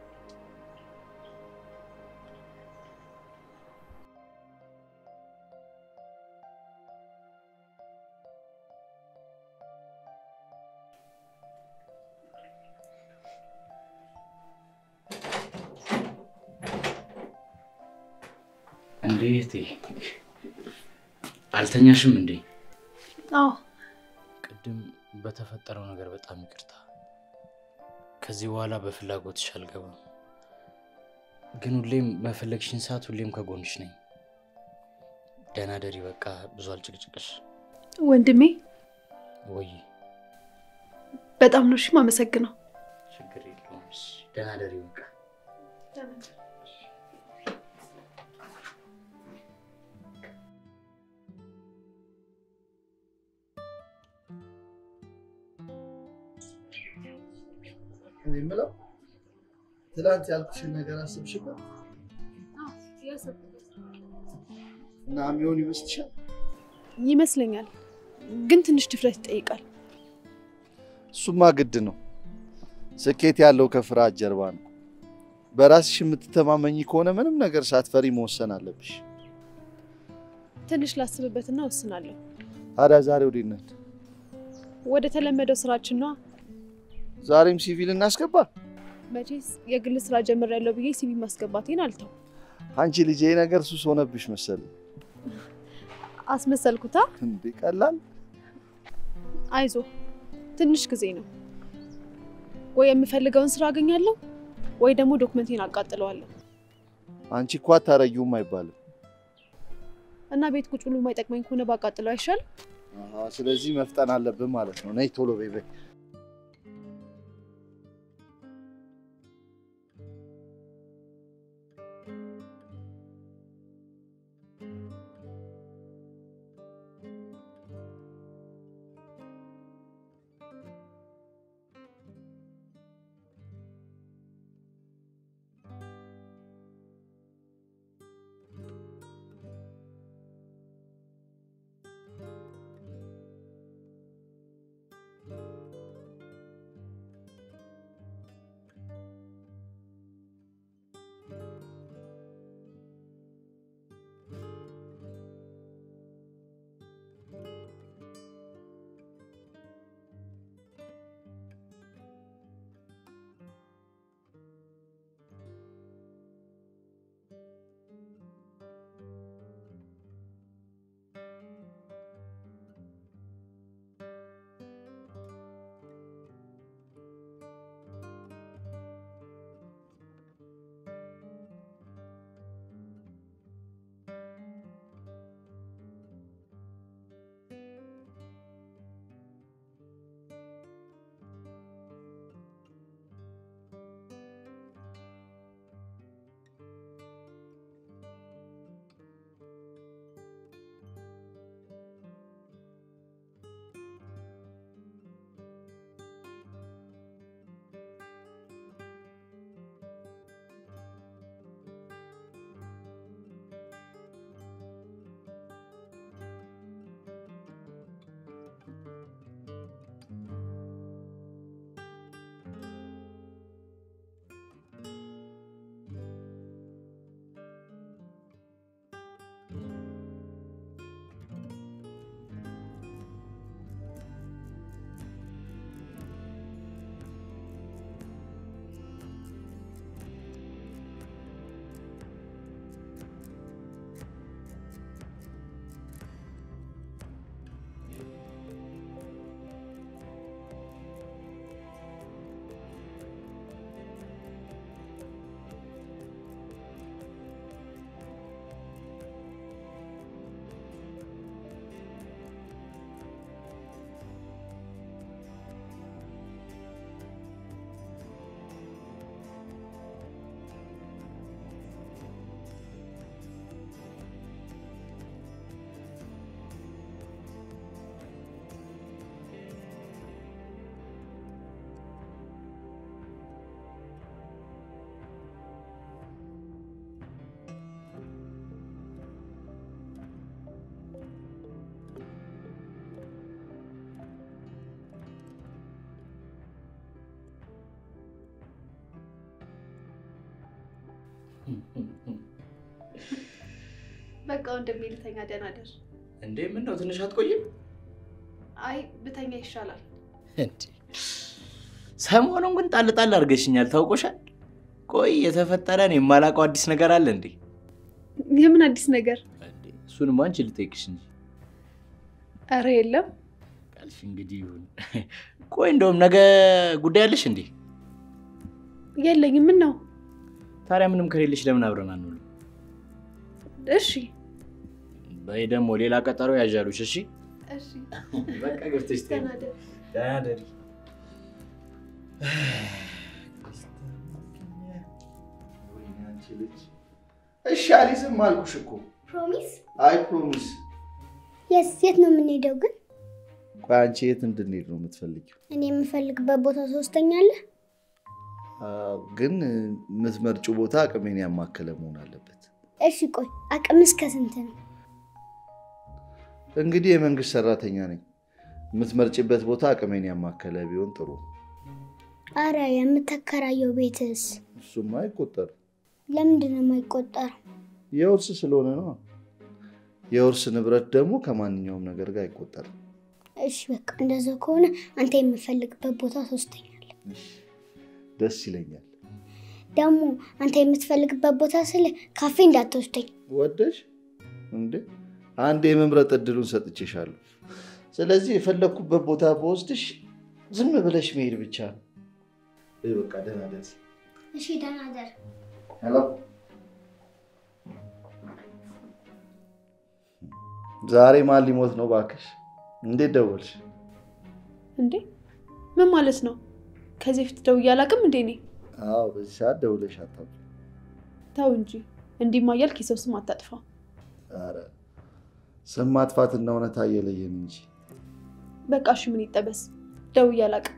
እንዴ እህቴ አልተኛሽም እንዴ? አዎ ቅድም በተፈጠረው ነገር በጣም ይቅርታ። ከዚህ በኋላ በፍላጎትሽ አልገባም። ግን ሁሌም መፈለግሽን ሰዓት ሁሌም ከጎንሽ ነኝ። ደህና ደሪ። በቃ ብዙ አልጭቅጭቅሽ። ወንድሜ ወይ በጣም ነው እሺ የማመሰግነው። ችግር የለውም። እሺ፣ ደህና ደሪ። በቃ እኔ የምለው ትላንት ያልኩሽን ነገር አስብሽበት እና የሚሆን ይመስልሻል? ይመስለኛል፣ ግን ትንሽ ድፍረት ይጠይቃል። እሱማ ግድ ነው። ስኬት ያለው ከፍርሃት ጀርባ ነው። በራስሽ የምትተማመኝ ከሆነ ምንም ነገር ሳትፈሪ መወሰን አለብሽ። ትንሽ ላስብበትና ወስናለሁ። ታዲያ ዛሬ ወዴት ነን? ወደ ተለመደው ስራችን ነዋ። ዛሬም ሲቪል እናስገባ? መቼስ የግል ስራ ጀምሬያለሁ ብዬ ሲቪ ማስገባቴን አልተው። አንቺ ልጅ ይሄ ነገር ሱስ ሆነብሽ መሰለኝ። አስመሰልኩታ። እንዴ ቀላል አይዞ ትንሽ ጊዜ ነው። ወይ የምፈልገውን ስራ አገኛለሁ ወይ ደግሞ ዶክመንቴን አቃጥለዋለሁ አንቺ እኮ አታረጊውም አይባልም። እና ቤት ቁጭ ብሎ የማይጠቅመኝ ከሆነ ባቃጥለው አይሻል? አሃ፣ ስለዚህ መፍጠን አለብን ማለት ነው። ነይ ቶሎ በይ በይ። በቃ ወንድሜ ልተኛ፣ ደህና ደር። እንዴ ምን ነው ትንሽ አትቆይም? አይ ብተኛ ይሻላል። እንዴ ሰሞኑን ግን ጣል ጣል አድርገሽኛል፣ ታውቆሻል። ቆይ የተፈጠረን የማላውቀው አዲስ ነገር አለ እንዴ? የምን አዲስ ነገር? እንዴ እሱንማ አንቺ ልጠይቅሽ እንጂ ኧረ የለም። ካልሽ እንግዲህ ይሁን። ቆይ እንደውም ነገ ጉዳይ አለሽ እንዴ? የለኝም። ምን ነው? ታዲያ ምንም ከሌለሽ ለምን አብረን አንውልም? እሺ በይ ደግሞ ሌላ ቀጠሮ ያዣሉሽ። እሺ እሺ፣ በቃ ገብተሽ ተኝ። ደህና ደር። ደህና ደሪ። እሺ አሊዝም አልኩሽ እኮ። ፕሮሚስ? አይ ፕሮሚስ። የስ የት ነው የምንሄደው ግን? ቆይ አንቺ የት እንድንሄድ ነው የምትፈልጊው? እኔ የምፈልግበት ቦታ ሶስተኛ አለ። አዎ፣ ግን የምትመርጪው ቦታ አቅሜን ያማከለ መሆን አለበት። እሺ ቆይ አቅም እስከ ስንት ነው? እንግዲህ የመንግስት ሰራተኛ ነኝ። የምትመርጭበት ቦታ አቅሜን ያማከለ ቢሆን ጥሩ። አረ የምተከራየው ቤትስ እሱማ አይቆጠርም። ለምንድን ነው የማይቆጠረው? የውርስ ስለሆነ ነው። የውርስ ንብረት ደግሞ ከማንኛውም ነገር ጋር አይቆጠርም። እሺ በቃ እንደዛ ከሆነ አንተ የምፈልግበት ቦታ ሶስተኛ አለ። ደስ ይለኛል። ደግሞ አንተ የምትፈልግበት ቦታ ስለ ካፌ እንዳትወስደኝ። ወደሽ እንዴ? አንድ የመምረጥ እድሉን ሰጥቼሻለሁ። ስለዚህ የፈለግኩበት ቦታ በወስድሽ ዝም ብለሽ መሄድ ብቻ ነው። በይ በቃ ደህና ደስ እሺ ደህና ደር። ሄሎ፣ ዛሬ ማን ሊሞት ነው እባክሽ? እንዴት ደወልሽ? እንዴ ምን ማለት ነው? ከዚህ በፊት ደውዬ አላውቅም እንዴ? እኔ አዎ፣ በዚህ ሰዓት ደውለሽ አታውቂም። ተው እንጂ እንዲህማ እያልክ የሰው ስም አታጥፋ። ኧረ ስም ማጥፋትና እውነታ እየለየን እንጂ በቃ እሺ ምን ይጠበስ? ደውዬ አላውቅም።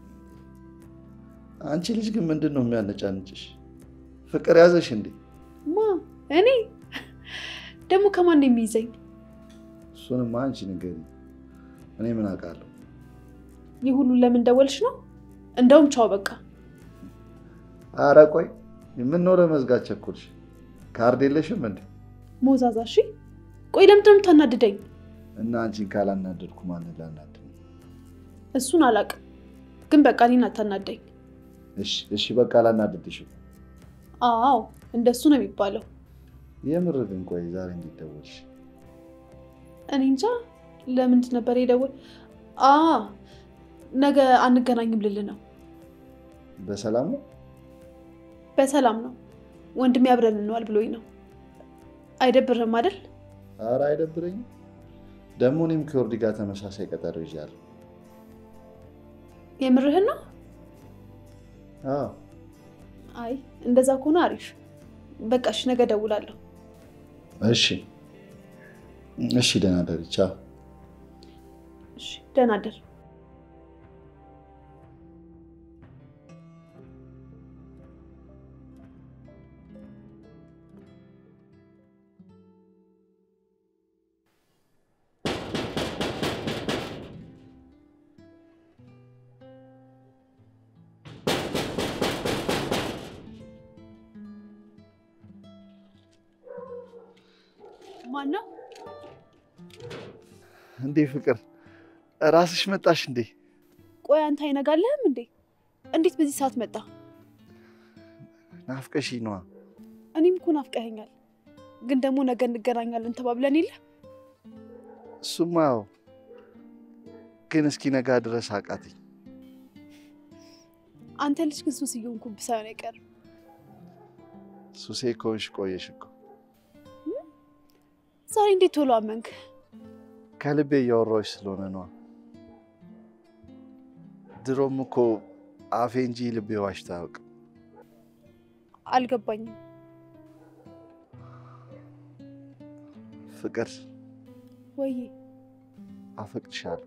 አንቺ ልጅ ግን ምንድን ነው የሚያነጫንጭሽ? ፍቅር ያዘሽ እንዴ? ማ እኔ ደግሞ ከማን ነው የሚይዘኝ? እሱንማ አንቺ ንገሪኝ። እኔ ምን አውቃለሁ? ይህ ሁሉ ለምን ደወልሽ ነው? እንደውም ቻው በቃ። አረ ቆይ የምነው ለመዝጋት ቸኮልሽ? ካርድ የለሽም እንዴ? ሞዛዛ እሺ። ቆይ ለምንድን ነው የምታናድደኝ? እና አንቺን ካላናደድኩ ማንን ላናድድ ነው? እሱን አላውቅም፣ ግን በቃ እኔን አታናደኝ። እሺ እሺ፣ በቃ አላናድድሽም። አዎ እንደሱ ነው የሚባለው። የምር ግን ቆይ ዛሬ እንዴት ደወልሽ? እኔ እንጃ ለምንድን ነበር የደወል አ ነገ አንገናኝም ልል ነው። በሰላም ነው? በሰላም ነው ወንድሜ አብረን እንዋል ብሎኝ ነው። አይደብርም አይደል? አረ አይደብረኝም። ደግሞ እኔም ከወርዲ ጋር ተመሳሳይ ቀጠሮ ይዣለሁ። የምርህን ነው? አዎ አይ እንደዛ ከሆነ አሪፍ። በቃ እሺ ነገ እደውላለሁ። እሺ እሺ፣ ደህና ደሪ። ቻው። እሺ ደህና እደር። ማን ነው? እንዴ ፍቅር፣ ራስሽ መጣሽ እንዴ? ቆይ አንተ አይነጋልህም እንዴ? እንዴት በዚህ ሰዓት መጣ? ናፍቀሽ ነዋ። እኔም እኮ ናፍቀኸኛል። ግን ደግሞ ነገ እንገናኛለን ተባብለን የለ? እሱማ ያው ግን እስኪ ነጋ ድረስ አቃተኝ። አንተ ልጅ ግን ሱስ እየሆንኩብህ ሳይሆን አይቀርም። ሱሴ ከሆንሽ ቆየሽ እኮ። ዛሬ እንዴት ቶሎ አመንክ? ከልቤ እያወራሁሽ ስለሆነ ነዋ። ድሮም እኮ አፌ እንጂ ልቤ ዋሽቶ አያውቅም። አልገባኝም። ፍቅር ወይ አፈቅድሻለሁ።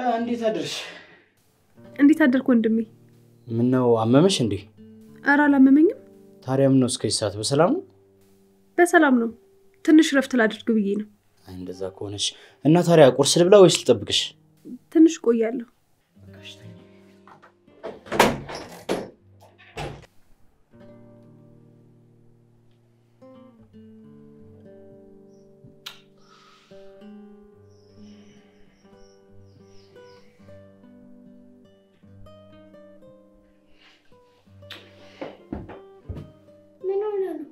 እንዴት አድርሽ? እንዴት አደርክ ወንድሜ? ምን ነው አመመሽ እንዴ? ኧረ አላመመኝም፣ ታዲያ ምን ነው እስከዚህ ሰዓት በሰላም ነው? በሰላም ነው። ትንሽ ረፍት ላድርግ ብዬ ነው። አይ እንደዛ ከሆነች እና ታዲያ ቁርስ ልብላ ወይስ ልጠብቅሽ? ትንሽ ቆያለሁ። ምን ሆነ ነው?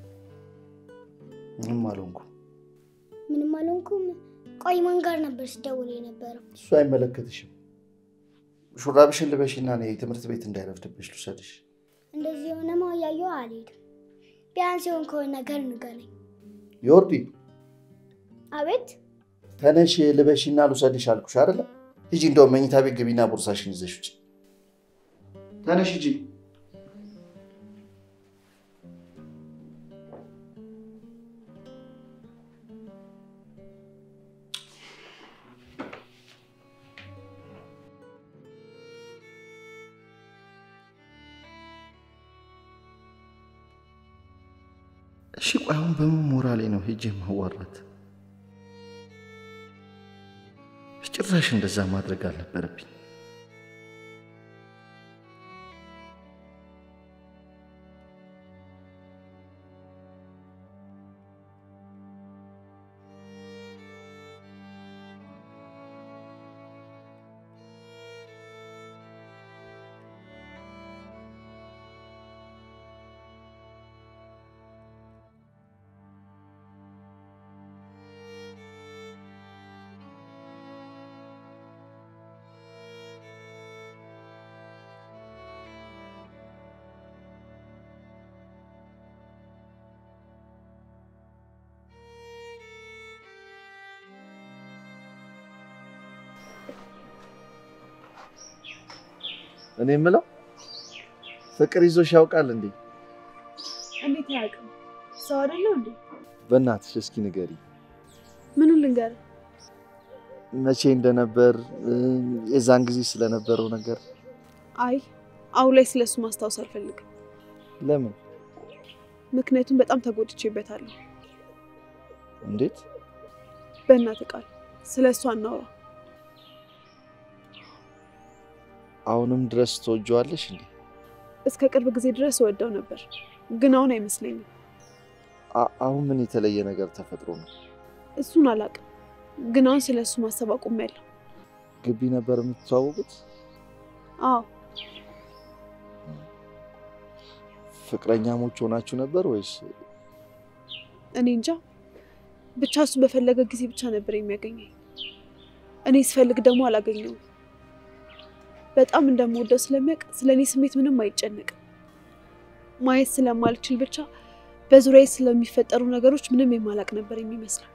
ምንም አልሆንኩም። ምንም አልሆንኩም። ቆይ ማን ጋር ነበር ስደውል የነበረው? እሱ አይመለከትሽም። ሹራብሽን ልበሽና ነይ፣ ትምህርት ቤት እንዳይረፍድብሽ ልውሰድሽ። እንደዚህ የሆነማ እያየሁ አልሄድም። ቢያንስ የሆን ከሆነ ነገር ንገረኝ። ዮርዲ አቤት ተነሽ፣ ልበሽና ልውሰድሽ አልኩሽ አይደለ? ሂጂ፣ እንደውም መኝታ ቤት ግቢና ቦርሳሽን ይዘሽ ውጭ። ተነሽ ሂጂ። እሺ ቆይ አሁን በምን ሞራሌ ነው ሄጄ ማዋራት? ጭራሽ እንደዛ ማድረግ አልነበረብኝ። እኔ የምለው ፍቅር ይዞሽ ያውቃል እንዴ? እንዴት አያውቅም? ሰው አይደለው እንዴ? በእናትሽ እስኪ ንገሪ፣ ምኑን ልንገርህ? መቼ እንደነበር የዛን ጊዜ ስለነበረው ነገር። አይ አሁን ላይ ስለሱ ማስታወስ አልፈልግም። ለምን? ምክንያቱም በጣም ተጎድቼበታለሁ። እንዴት? በእናትህ ቃል ስለ እሱ አናውራ። አሁንም ድረስ ትወጂዋለሽ እንዴ? እስከ ቅርብ ጊዜ ድረስ እወደው ነበር፣ ግን አሁን አይመስለኝም። አ- አሁን ምን የተለየ ነገር ተፈጥሮ ነው? እሱን አላውቅም፣ ግን አሁን ስለ እሱ ማሰብ አቁሜያለሁ። ግቢ ነበር የምትተዋወቁት? አዎ ፍቅረኛሞች ሆናችሁ ነበር ወይስ? እኔ እንጃ ብቻ እሱ በፈለገ ጊዜ ብቻ ነበር የሚያገኘኝ። እኔ ስፈልግ ደግሞ አላገኘውም። በጣም እንደምወደው ስለሚያውቅ ስለ እኔ ስሜት ምንም አይጨነቅም። ማየት ስለማልችል ብቻ በዙሪያዬ ስለሚፈጠሩ ነገሮች ምንም የማላቅ ነበር የሚመስለው።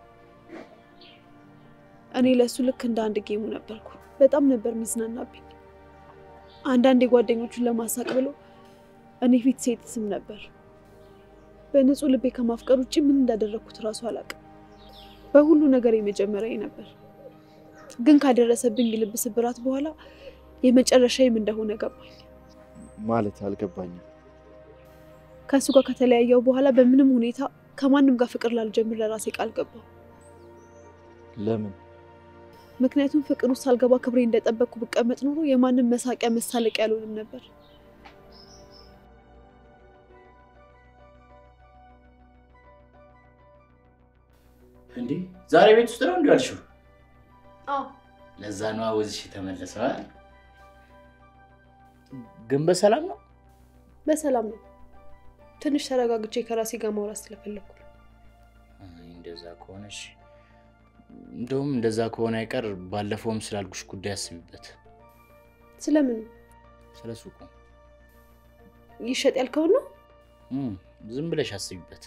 እኔ ለእሱ ልክ እንደ አንድ ጌሙ ነበርኩ። በጣም ነበር የሚዝናናብኝ። አንዳንድ የጓደኞቹን ለማሳቅ ብሎ እኔ ፊት ሴት ስም ነበር። በንጹህ ልቤ ከማፍቀር ውጭ ምን እንዳደረግኩት እራሱ አላውቅም። በሁሉ ነገር የመጀመሪያ ነበር። ግን ካደረሰብኝ የልብ ስብራት በኋላ የመጨረሻዬም እንደሆነ ገባኝ። ማለት አልገባኝም። ከእሱ ጋር ከተለያየው በኋላ በምንም ሁኔታ ከማንም ጋር ፍቅር ላልጀምር ለራሴ ቃል ገባሁ። ለምን? ምክንያቱም ፍቅር ውስጥ ሳልገባ ክብሬ እንደጠበቅኩ ብቀመጥ ኖሮ የማንም መሳቂያ መሳለቂያ አልሆንም ነበር። እንዴ ዛሬ ቤት ውስጥ ነው እንዲ ያልሽው? አዎ ለዛ ነዋ ወዝሽ የተመለሰዋል። ግን በሰላም ነው? በሰላም ነው። ትንሽ ተረጋግቼ ከራሴ ጋር ማውራት ስለፈለግኩ ነው። አይ፣ እንደዛ ከሆነሽ እንደውም እንደዛ ከሆነ አይቀር ባለፈውም ስላልኩሽ ጉዳይ አስቢበት። ስለምን ስለ ሱቁ ይሸጥ ያልከውን ነው? እም፣ ዝም ብለሽ አስቢበት።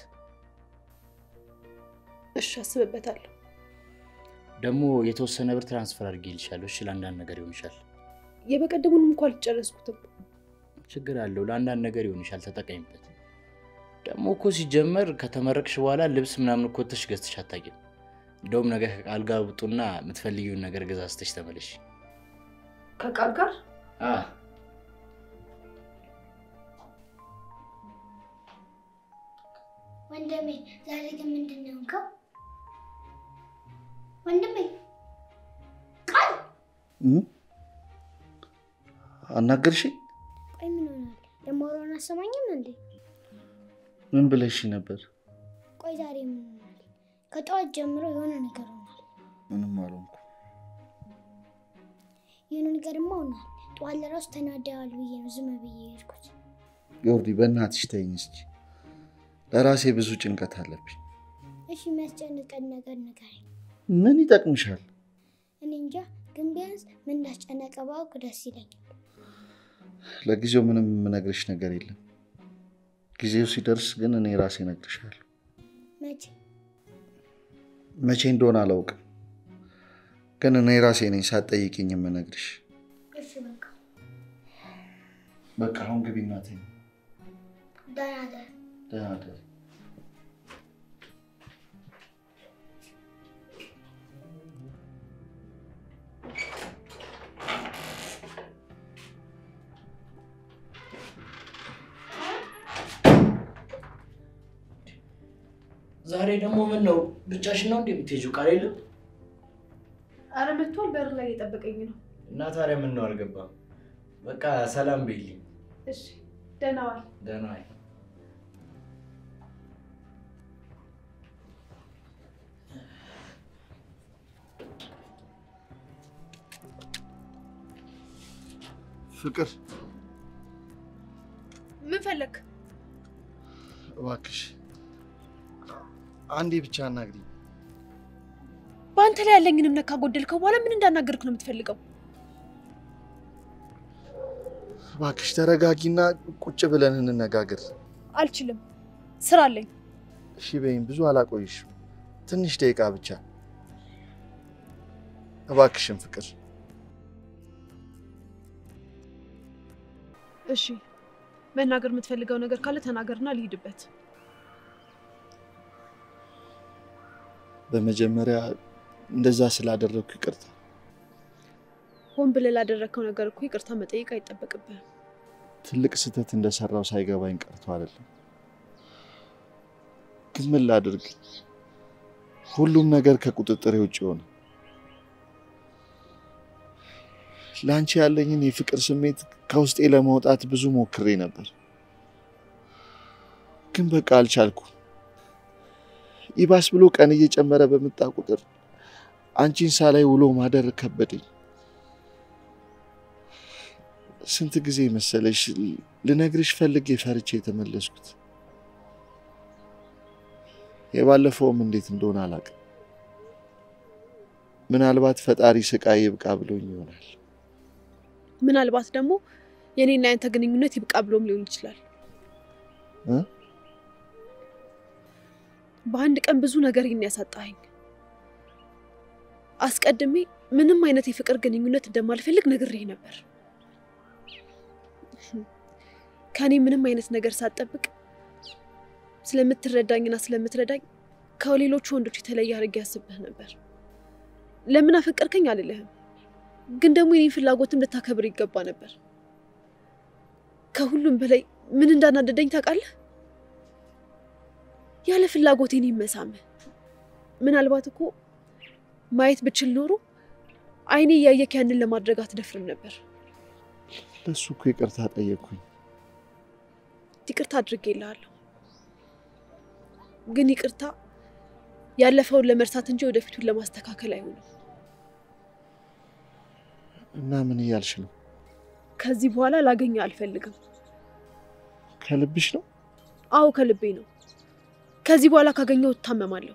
እሺ አስብበታለሁ። ደግሞ የተወሰነ ብር ትራንስፈር አድርጌልሻለሁ። እሺ፣ ለአንዳንድ ነገር ይሆንሻል። የበቀደሙንም እንኳ አልጨረስኩትም። ችግር አለው። ለአንዳንድ ነገር ይሆንሻል። ተጠቀሚበት። ደግሞ እኮ ሲጀመር ከተመረቅሽ በኋላ ልብስ ምናምን እኮ ወጥተሽ ገዝተሽ አታውቂም። እንደውም ነገ ከቃል ጋር ውጡና የምትፈልጊውን ነገር ገዛዝተሽ ተመለሽ። ከቃል ጋር አ ወንድሜ ዛሬ ግን ምንድን ነው የሆንከው? ወንድሜ ቃል አናገርሽኝ? ቆይ ምን ሆናል? የማወራውን አሰማኝም እንዴ? ምን ብለሽ ነበር? ቆይ ዛሬ ምን ሆናል? ከጠዋት ጀምሮ የሆነ ነገር ሆናል። ምንም አልሆንኩ። የሆነ ነገርማ ሆናል። ጠዋት ለራሱ ተናደዋል ብዬ ነው ዝም ብዬ የሄድኩት። ዮርዲ በእናትሽ ተይኝ እስኪ። ለራሴ ብዙ ጭንቀት አለብኝ። እሺ የሚያስጨንቀን ነገር ንገረኝ። ምን ይጠቅምሻል? እኔ እንጃ፣ ግን ቢያንስ ምን እንዳስጨነቀ ባውቅ ደስ ይለኛል። ለጊዜው ምንም የምነግርሽ ነገር የለም። ጊዜው ሲደርስ ግን እኔ ራሴ እነግርሻለሁ። መቼ? መቼ እንደሆነ አላውቅም፣ ግን እኔ ራሴ ነኝ ሳትጠይቂኝ የምነግርሽ። እሺ በቃ በቃ አሁን ግቢ እናቴ። ደህና እደር። ደህና እደሪ። ዛሬ ደግሞ ምን ነው ብቻሽን ነው እንዴ የምትሄጂው? ቃል የለም አረ መጥቷል። በር ላይ እየጠበቀኝ ነው። እና ታዲያ ምን ነው አልገባም። በቃ ሰላም በይልኝ። እሺ ደህና ዋል። ደህና ዋይ። ፍቅር ምን ፈለግ? እባክሽ አንዴ ብቻ አናግሪኝ። በአንተ ላይ ያለኝን እምነት ካጎደልከው በኋላ ምን እንዳናገርክ ነው የምትፈልገው? እባክሽ ተረጋጊና ቁጭ ብለን እንነጋገር። አልችልም፣ ስራ አለኝ። እሺ በይኝ፣ ብዙ አላቆይሽም። ትንሽ ደቂቃ ብቻ እባክሽን ፍቅር። እሺ መናገር የምትፈልገው ነገር ካለ ተናገርና ልሂድበት። በመጀመሪያ እንደዛ ስላደረግኩ ይቅርታ። ሆን ብለህ ላደረግከው ነገር እኮ ይቅርታ መጠየቅ አይጠበቅብህም። ትልቅ ስህተት እንደሰራው ሳይገባኝ ቀርቶ አይደለም። ግን ምን ላድርግ? ሁሉም ነገር ከቁጥጥሬ ውጭ ሆነ። ለአንቺ ያለኝን የፍቅር ስሜት ከውስጤ ለማውጣት ብዙ ሞክሬ ነበር፣ ግን በቃ አልቻልኩም። ይባስ ብሎ ቀን እየጨመረ በመጣ ቁጥር አንቺን ሳላይ ውሎ ማደር ከበደኝ። ስንት ጊዜ መሰለሽ ልነግርሽ ፈልጌ ፈርቼ የተመለስኩት። የባለፈውም እንዴት እንደሆነ አላውቅም። ምናልባት ፈጣሪ ስቃይ ይብቃ ብሎኝ ይሆናል። ምናልባት ደግሞ የኔና ያንተ ግንኙነት ይብቃ ብሎም ሊሆን ይችላል። እ? በአንድ ቀን ብዙ ነገር ይህን ያሳጣኸኝ። አስቀድሜ ምንም አይነት የፍቅር ግንኙነት እንደማልፈልግ ነግሬህ ነበር። ከእኔ ምንም አይነት ነገር ሳትጠብቅ ስለምትረዳኝና ስለምትረዳኝ ከሌሎቹ ወንዶች የተለየ አድርጌ ያስብህ ነበር። ለምን አፈቀርከኝ አልልህም፣ ግን ደግሞ የኔን ፍላጎትም ልታከብር ይገባ ነበር። ከሁሉም በላይ ምን እንዳናደደኝ ታውቃለህ? ያለ ፍላጎቴ እኔን መሳምህ። ምናልባት እኮ ማየት ብችል ኖሮ አይኔ እያየክ ያንን ለማድረግ አትደፍርም ነበር። ለሱ እኮ ይቅርታ ጠየቅኩኝ። ይቅርታ አድርጌልሃለሁ፣ ግን ይቅርታ ያለፈውን ለመርሳት እንጂ ወደፊቱን ለማስተካከል አይሆንም። እና ምን እያልሽ ነው? ከዚህ በኋላ ላገኘ አልፈልግም። ከልብሽ ነው? አዎ ከልቤ ነው። ከዚህ በኋላ ካገኘው እታመማለሁ።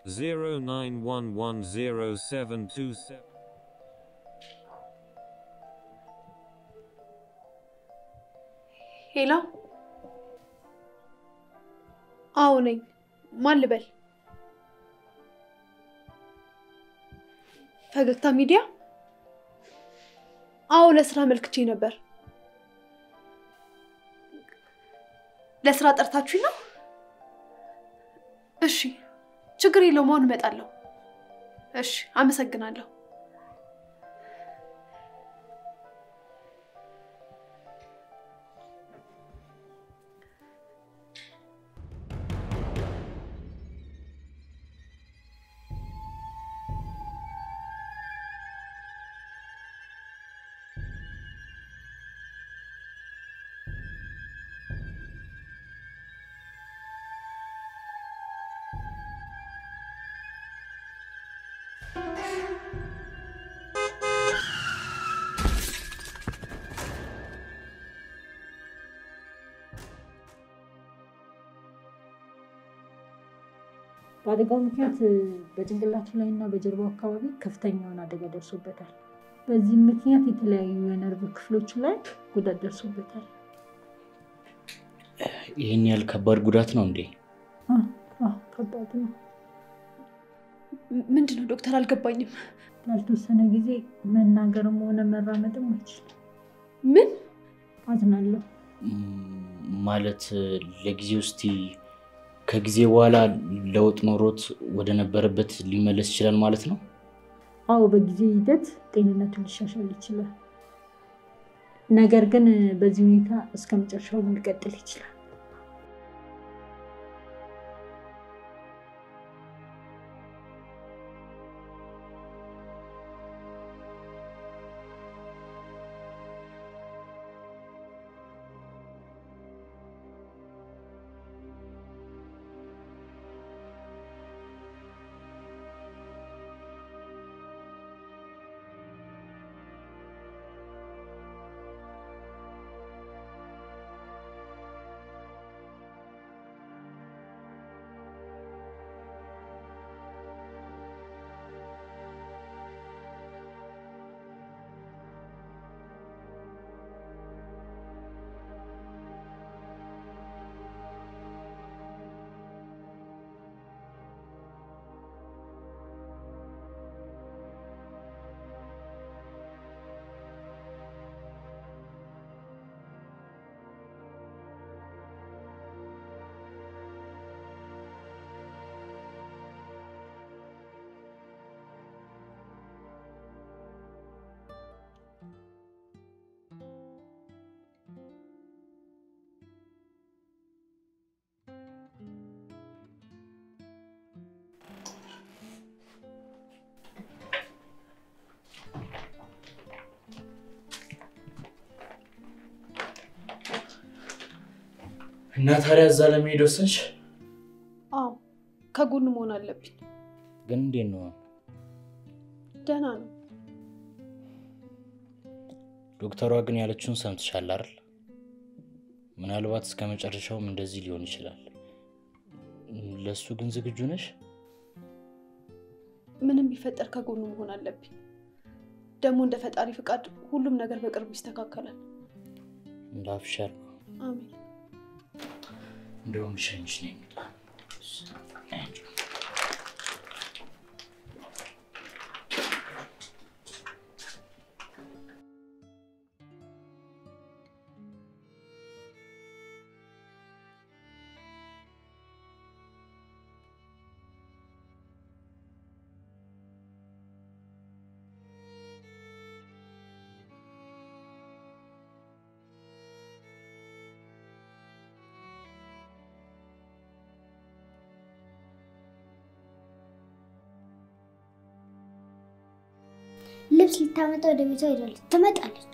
09110727. ሄሎ፣ አዎ ነኝ። ማን ልበል? ፈገግታ ሚዲያ? አዎ ለስራ መልክቼ ነበር። ለስራ ጠርታችሁኝ ነው? እሺ፣ ችግር የለውም። አሁን እመጣለሁ። እሺ፣ አመሰግናለሁ። በአደጋው ምክንያት በጭንቅላቱ ላይ እና በጀርባው አካባቢ ከፍተኛ የሆነ አደጋ ደርሶበታል። በዚህም ምክንያት የተለያዩ የነርቭ ክፍሎች ላይ ጉዳት ደርሶበታል። ይህን ያህል ከባድ ጉዳት ነው እንዴ? አዎ፣ አዎ፣ ከባድ ነው። ም- ምንድን ነው ዶክተር? አልገባኝም። ላልተወሰነ ጊዜ መናገርም ሆነ መራመድም አይችልም። ምን? አዝናለሁ። ም- ማለት ለጊዜው እስቲ ከጊዜ በኋላ ለውጥ ኖሮት ወደ ነበረበት ሊመለስ ይችላል ማለት ነው? አዎ በጊዜ ሂደት ጤንነቱ ሊሻሻል ይችላል። ነገር ግን በዚህ ሁኔታ እስከ መጨረሻው ሊቀጥል ይችላል። እና ታዲያ እዛ ለመሄድ ወሰንሽ? አዎ ከጎኑ መሆን አለብኝ። ግን እንዴት ነው? ደህና ነው። ዶክተሯ ግን ያለችውን ሰምትሻል አይደል? ምናልባት እስከ መጨረሻውም እንደዚህ ሊሆን ይችላል። ለእሱ ግን ዝግጁ ነሽ? ምንም ቢፈጠር ከጎኑ መሆን አለብኝ። ደግሞ እንደ ፈጣሪ ፍቃድ ሁሉም ነገር በቅርቡ ይስተካከላል። እንደ አፍሻር ነው። አሜን። እንደውም ልሸኝሽ ነው የሚለው። ልብስ ልታመጣ ወደ ቤቷ ሄዳለች። ትመጣለች።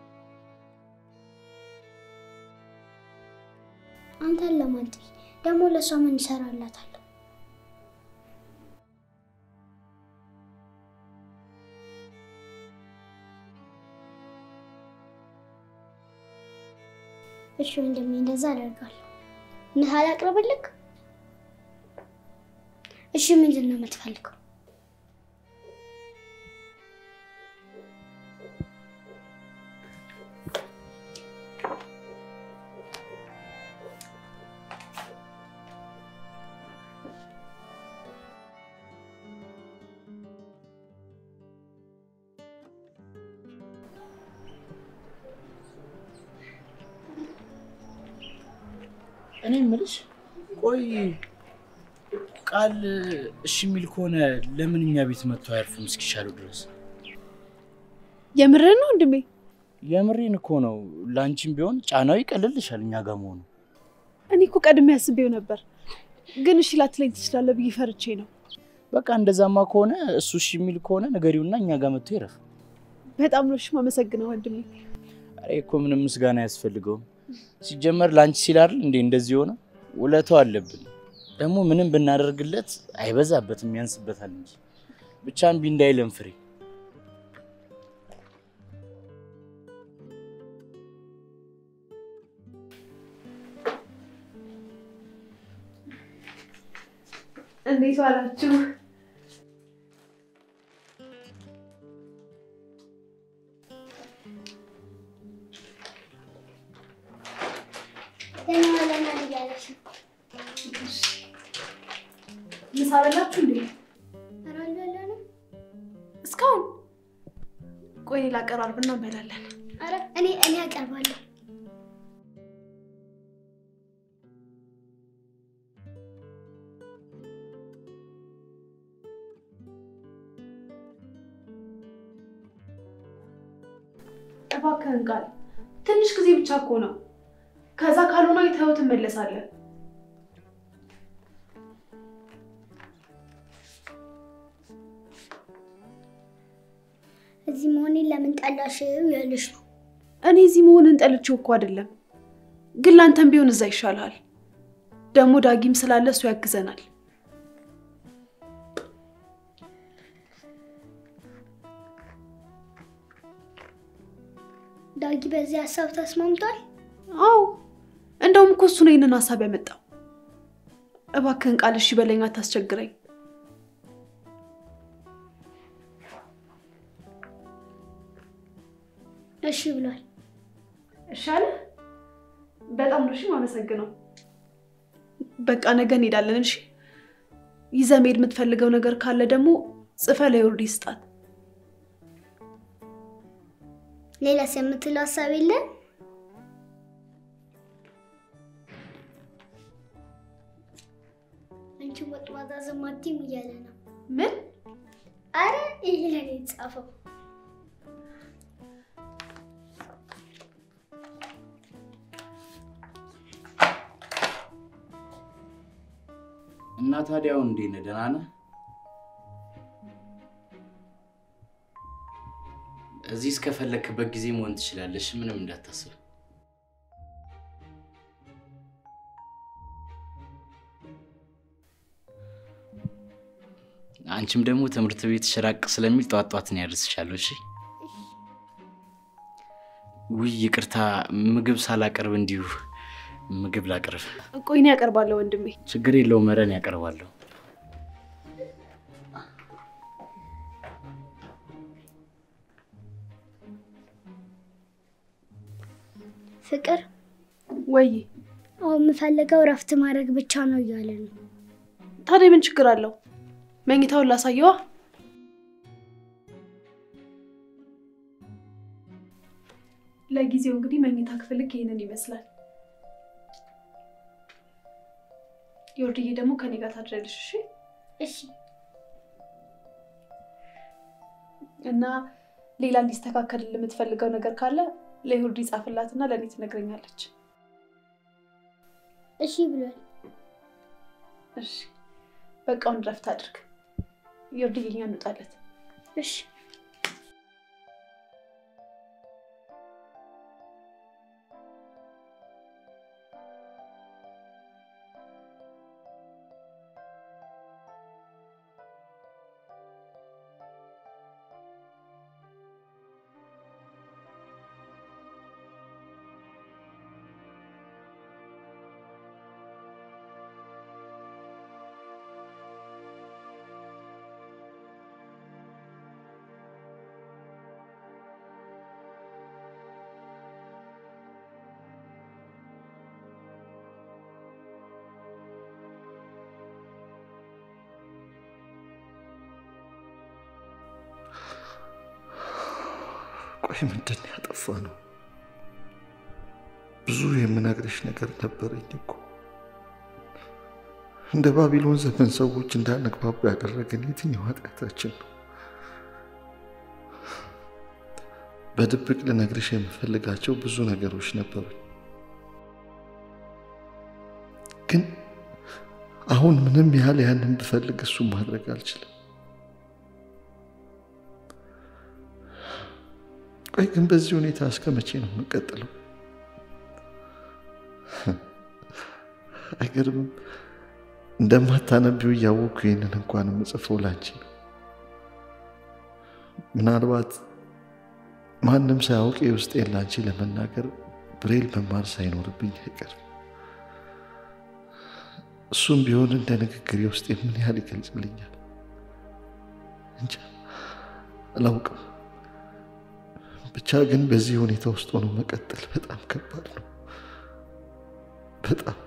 አንተን ለማንጠይ ደግሞ ለእሷ ምን ይሰራላታል? እሺ ወንድሜ፣ እንደዛ አደርጋለሁ። ምሳ ላቅርብልክ? እሺ ምንድን ነው የምትፈልገው? እኔ የምልሽ ቆይ ቃል እሺ የሚል ከሆነ ለምን እኛ ቤት መጥቶ አያርፍም እስኪሻለው ድረስ? የምርህን ነው ወንድሜ? የምሬን እኮ ነው። ለአንቺም ቢሆን ጫናው ይቀልልሻል እኛ ጋር መሆኑ። እኔ እኮ ቀድሜ አስቤው ነበር፣ ግን እሺ ላትለኝ ትችላለህ ብዬ ፈርቼ ነው። በቃ እንደዛማ ከሆነ እሱ እሺ የሚል ከሆነ ንገሪውና እኛ ጋር መጥቶ ይረፍ። በጣም ነው እሺ የማመሰግነው ወንድሜ። ኧረ እኮ ምንም ምስጋና አያስፈልገውም። ሲጀመር ለአንቺ ሲል አይደል እንዴ እንደዚህ ሆነ። ውለታው አለብን። ደግሞ ምንም ብናደርግለት አይበዛበትም፣ ያንስበታል እንጂ ብቻ እምቢ እንዳይለን ፍሬ። እንዴት ዋላችሁ? ደህና ዋለናል እያለች ነው። ምሳ በላችሁ እንዴ? ኧረ አልበላንም። እስካሁን ቆይ ሌላ አቀራርብና እንበላለን። ኧረ እኔ እኔ አቀርባለሁ። እባክህን ቃል ትንሽ ጊዜ ብቻ እኮ ነው። ከዛ ካልሆነ አይተኸው ትመለሳለህ። እዚህ መሆኔን ለምን ጠላሽው ያለሽ ነው። እኔ እዚህ መሆንን ጠልቼው እኮ አይደለም፣ ግን ላንተም ቢሆን እዛ ይሻልሃል። ደግሞ ዳጊም ስላለ እሱ ያግዘናል። ዳጊ በዚህ ሀሳብ ተስማምቷል። አዎ እንደውም እኮ እሱ ነው ይህንን ሀሳብ ያመጣው። እባክህን ቃል እሺ በለኝ፣ አታስቸግረኝ። እሺ ብሏል። እሺ አለ። በጣም ነው እሺ የማመሰግነው። በቃ ነገ እንሄዳለን። እሺ ይዘህ መሄድ የምትፈልገው ነገር ካለ ደግሞ ጽፈህ ለዮርዲ ስጣት። ሌላስ የምትለው ሀሳብ የለም? አንቺ ወጥ ማዛዘም አትይም እያለ ነው። ምን አረ ይሄ ለኔ የተጻፈው እና ታዲያው እንዴት ነህ? ደህና ነህ? እዚህ እስከፈለክበት ጊዜ መሆን ትችላለሽ። ምንም እንዳታስብ። አንቺም ደግሞ ትምህርት ቤት ሽራቅ ስለሚል ጧት ጧት ነው ያደርስሻለሁ። እሺ። ውይ ይቅርታ፣ ምግብ ሳላቀርብ እንዲሁ ምግብ ላቅርብ። ቆይ እኔ ያቀርባለሁ ወንድሜ። ችግር የለውም መረን ያቀርባለሁ። ፍቅር ወይ አሁን የምፈልገው እረፍት ማድረግ ብቻ ነው እያለ ነው። ታዲያ ምን ችግር አለው? መኝታውን ላሳየዋ። ለጊዜው እንግዲህ መኝታ ክፍልክ ይህንን ይመስላል። የወርድዬ ደግሞ ከኔ ጋር ታድሪያለሽ። እሺ እሺ እና ሌላ እንዲስተካከል የምትፈልገው ነገር ካለ ለዮርዲ ጻፍላትና ለእኔ ትነግረኛለች። እሺ ብሏል። እሺ በቃውን ረፍት አድርግ። ዮርድዬ እኛ እንውጣለት። እሺ ቆይ ምንድን ነው ያጠፋ ነው? ብዙ የምነግርሽ ነገር ነበረኝ እኮ። እንደ ባቢሎን ዘመን ሰዎች እንዳንግባባ ያደረገን የትኛው ኃጢአታችን ነው? በድብቅ ልነግርሽ የምፈልጋቸው ብዙ ነገሮች ነበሩኝ፣ ግን አሁን ምንም ያህል ያንን ብፈልግ እሱን ማድረግ አልችልም። ቆይ ግን በዚህ ሁኔታ እስከ መቼ ነው የምቀጥለው? አይገርምም? እንደማታነቢው እያወቅኩ ይህንን እንኳን የምጽፈው ላንቺ ነው። ምናልባት ማንም ሳያውቅ የውስጤን ላንቺ ለመናገር ብሬል መማር ሳይኖርብኝ አይቀርም። እሱም ቢሆን እንደ ንግግር የውስጤ ምን ያህል ይገልጽልኛል እንጃ አላውቅም። ብቻ ግን በዚህ ሁኔታ ውስጥ ሆኖ መቀጠል በጣም ከባድ ነው። በጣም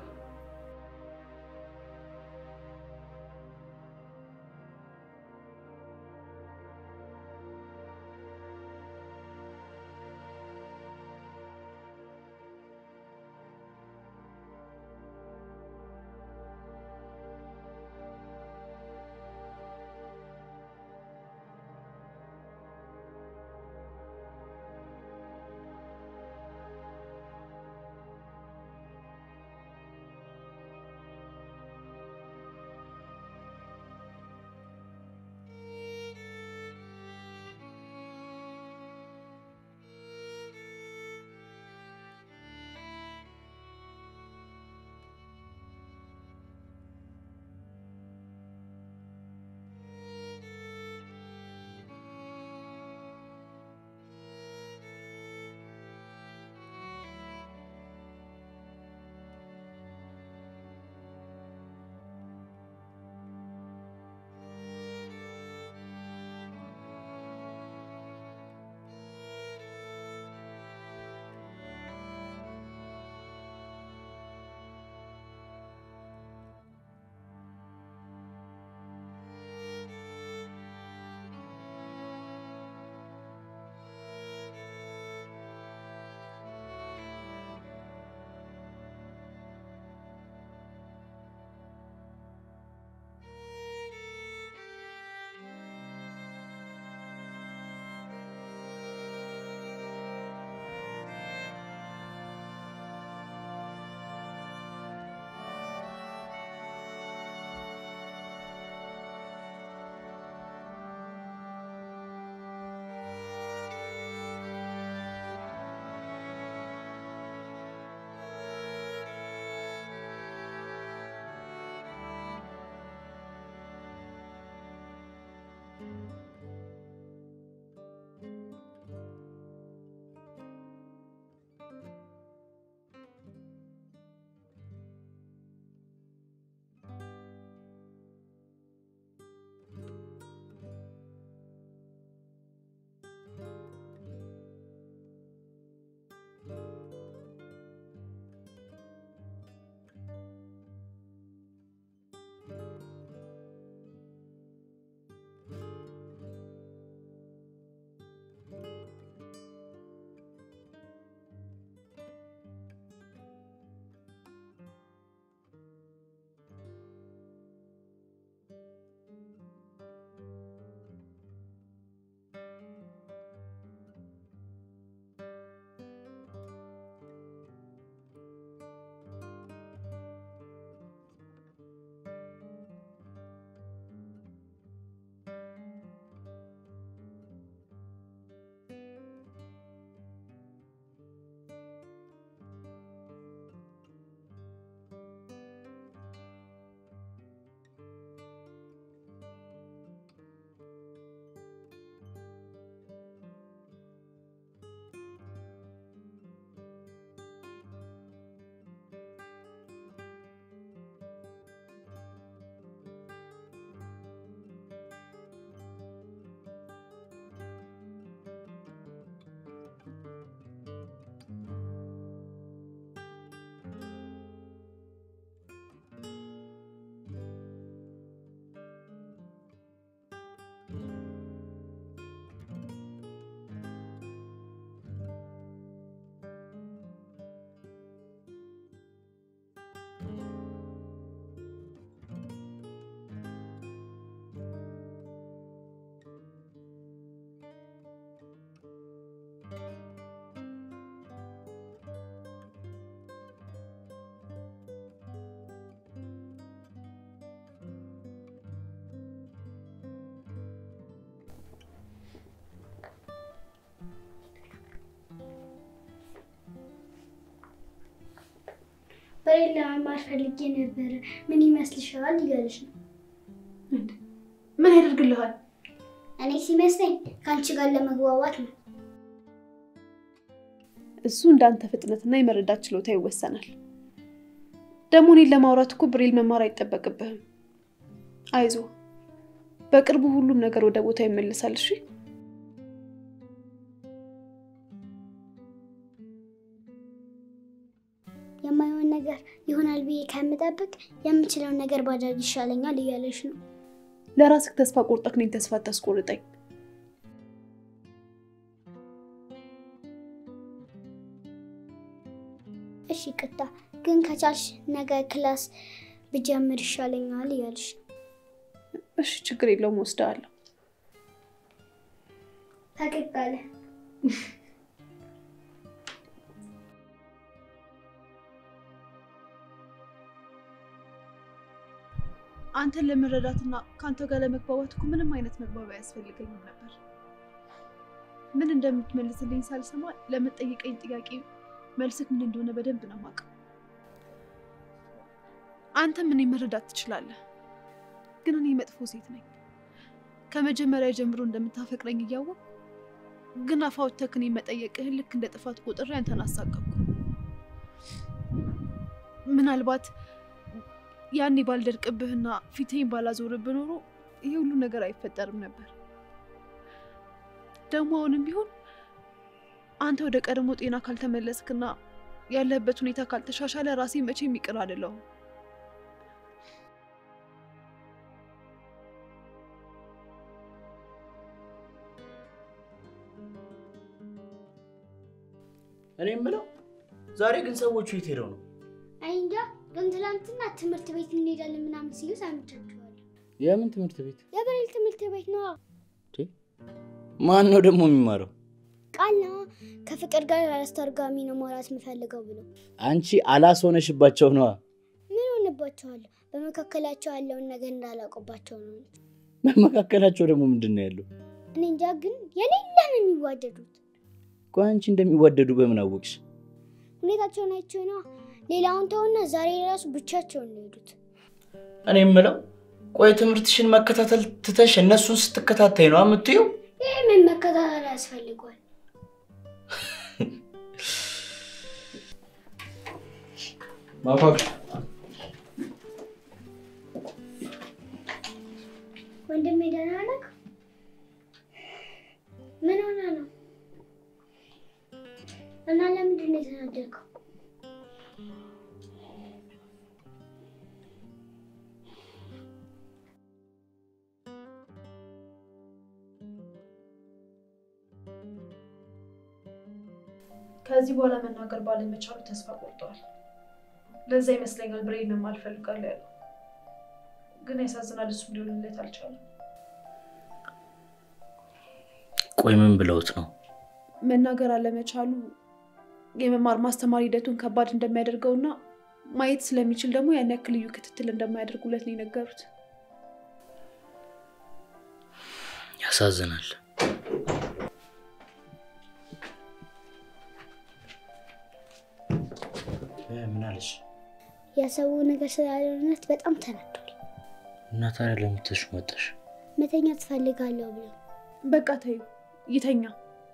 ብሬን ለመማር ፈልጌ ነበረ። ምን ይመስልሻል? እያለች ነው። ምን ያደርግልሃል? እኔ ሲመስለኝ ከአንቺ ጋር ለመግባባት ነው። እሱ እንዳንተ ፍጥነትና የመረዳት ችሎታ ይወሰናል። ደግሞ እኔን ለማውራት እኮ ብሬል መማር አይጠበቅብህም። አይዞ፣ በቅርቡ ሁሉም ነገር ወደ ቦታ ይመልሳል። እሺ የማይሆን ነገር ይሆናል ብዬ ከምጠብቅ የምችለውን ነገር ባደርግ ይሻለኛል እያለች ነው። ለራስህ ተስፋ ቆርጠህ እኔን ተስፋ አታስቆርጠኝ። እሺ ቅጣ ግን ከቻልሽ ነገ ክላስ ብጀምር ይሻለኛል እያለች ነው። እሺ ችግር የለውም ወስደዋለሁ። ፈገግ አለ። አንተን ለመረዳትና ከአንተ ጋር ለመግባባት እኮ ምንም አይነት መግባቢያ አያስፈልገኝም ነበር። ምን እንደምትመልስልኝ ሳልሰማ ለምትጠይቀኝ ጥያቄ መልስክ ምን እንደሆነ በደንብ ነው የማውቀው። አንተም እኔ መረዳት ትችላለህ፣ ግን እኔ መጥፎ ሴት ነኝ። ከመጀመሪያ ጀምሮ እንደምታፈቅረኝ እያወቅ ግን አፋውተህ እኔን መጠየቅህን ልክ እንደ ጥፋት ቆጥሬ አንተን አሳቀቅኩ። ምናልባት ያኔ ባልደርቅብህና ፊቴን ባላዞርብህ ኖሮ ይሄ ሁሉ ነገር አይፈጠርም ነበር። ደግሞ አሁንም ቢሆን አንተ ወደ ቀድሞ ጤና ካልተመለስክና ያለህበት ሁኔታ ካልተሻሻለ ራሴ መቼም ይቅር አይደለሁም። እኔ የምለው ዛሬ ግን ሰዎቹ የት ሄደው ነው? አይ እንጃ፣ ግን ትላንትና ትምህርት ቤት እንሄዳለን ምናምን ሲሉ ሰምቻቸዋለሁ። የምን ትምህርት ቤት? የብሬል ትምህርት ቤት ነዋ። ማን ነው ደግሞ የሚማረው? ቃል ነዋ። ከፍቅር ጋር አስተርጓሚ ነው ማውራት የምፈልገው ብሎ አንቺ አላስ ሆነሽባቸው ነዋ። ምን ሆንባቸዋለሁ? በመካከላቸው ያለውን ነገር እንዳላውቅባቸው ነው። በመካከላቸው ደግሞ ምንድን ነው ያለው? እኔ እንጃ፣ ግን የሌለ ነው የሚዋደዱት። ቆይ አንቺ እንደሚዋደዱ በምን አወቅሽ? ሁኔታቸውን አይቼው ነዋ። ሌላውን ተውና ዛሬ ራሱ ብቻቸውን ነው የሄዱት። እኔ የምለው ቆይ ትምህርትሽን መከታተል ትተሽ እነሱን ስትከታተይ ነው የምትይው? ይህ ምን መከታተል ያስፈልጓል? ማፋቅ ወንድሜ ደህና ነህ? ምን ሆነ ነው? እና ለምንድን ነው የተናደድከው? ከዚህ በኋላ መናገር ባለመቻሉ ተስፋ ቆርጠዋል። ለዛ ይመስለኛል ብሬን መማር እፈልጋለሁ ያለው። ግን ያሳዝናል፣ እሱም ሊሆንለት አልቻለም። ቆይ ምን ብለውት ነው? መናገር አለመቻሉ የመማር ማስተማር ሂደቱን ከባድ እንደሚያደርገውና ማየት ስለሚችል ደግሞ ያን ያክል ልዩ ክትትል እንደማያደርጉለት ነው የነገሩት። ያሳዝናል። ምን አለሽ? ያሰቡ ነገር ስላልሆነት በጣም ተናዷል። እና ታዲያ ለምን ትተሽው መጣሽ? መተኛ ትፈልጋለሁ ብሎ በቃ ተዩ፣ ይተኛ።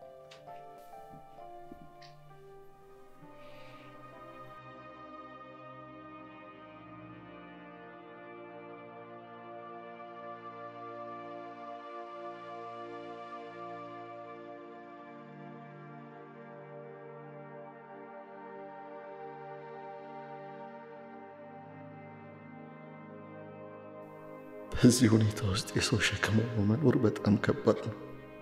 በዚህ ሁኔታ ውስጥ የሰው ሸክም ሆኖ መኖር በጣም ከባድ ነው።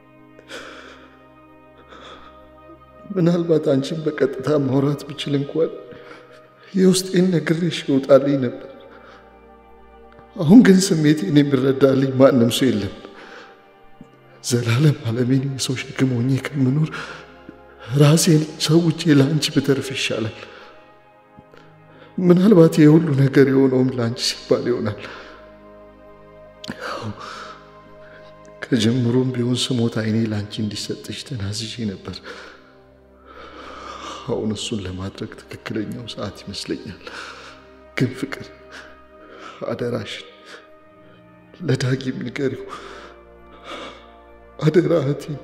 ምናልባት አንቺን በቀጥታ ማውራት ብችል እንኳን የውስጤን ነግሬሽ ይወጣልኝ ነበር። አሁን ግን ስሜቴን የሚረዳልኝ ማንም ሰው የለም። ዘላለም አለሜን የሰው ሸክም ሆኜ ከምኖር ራሴን ሰውቼ ለአንቺ ብተርፍ ይሻላል። ምናልባት የሁሉ ነገር የሆነውም ለአንቺ ሲባል ይሆናል። ከጀምሮም ቢሆን ስሞት አይኔ ለአንቺ እንዲሰጥሽ ተናዝዤ ነበር። አሁን እሱን ለማድረግ ትክክለኛው ሰዓት ይመስለኛል። ግን ፍቅር አደራሽን ለዳጊም ንገሪው። አደራ እህቴን።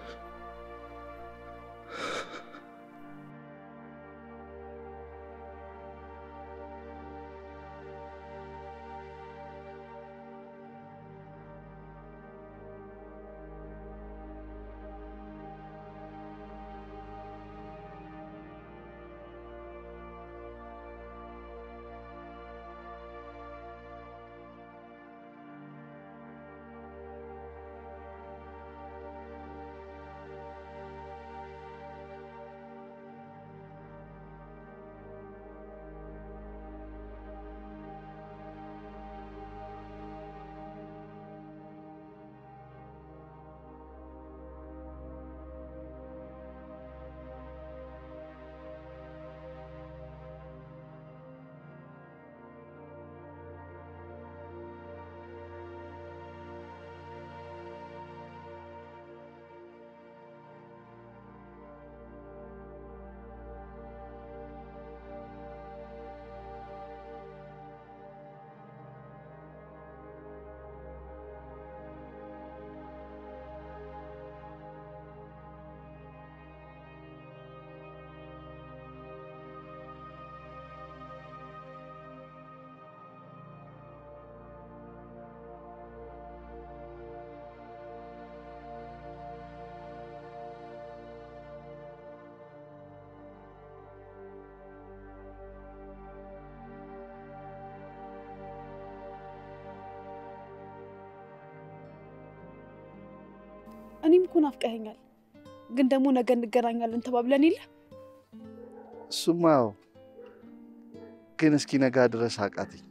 እኔም እኮ ናፍቀኸኛል፣ ግን ደግሞ ነገ እንገናኛለን ተባብለን የለ እሱማ ያው ግን እስኪ ነጋ ድረስ አቃተኝ።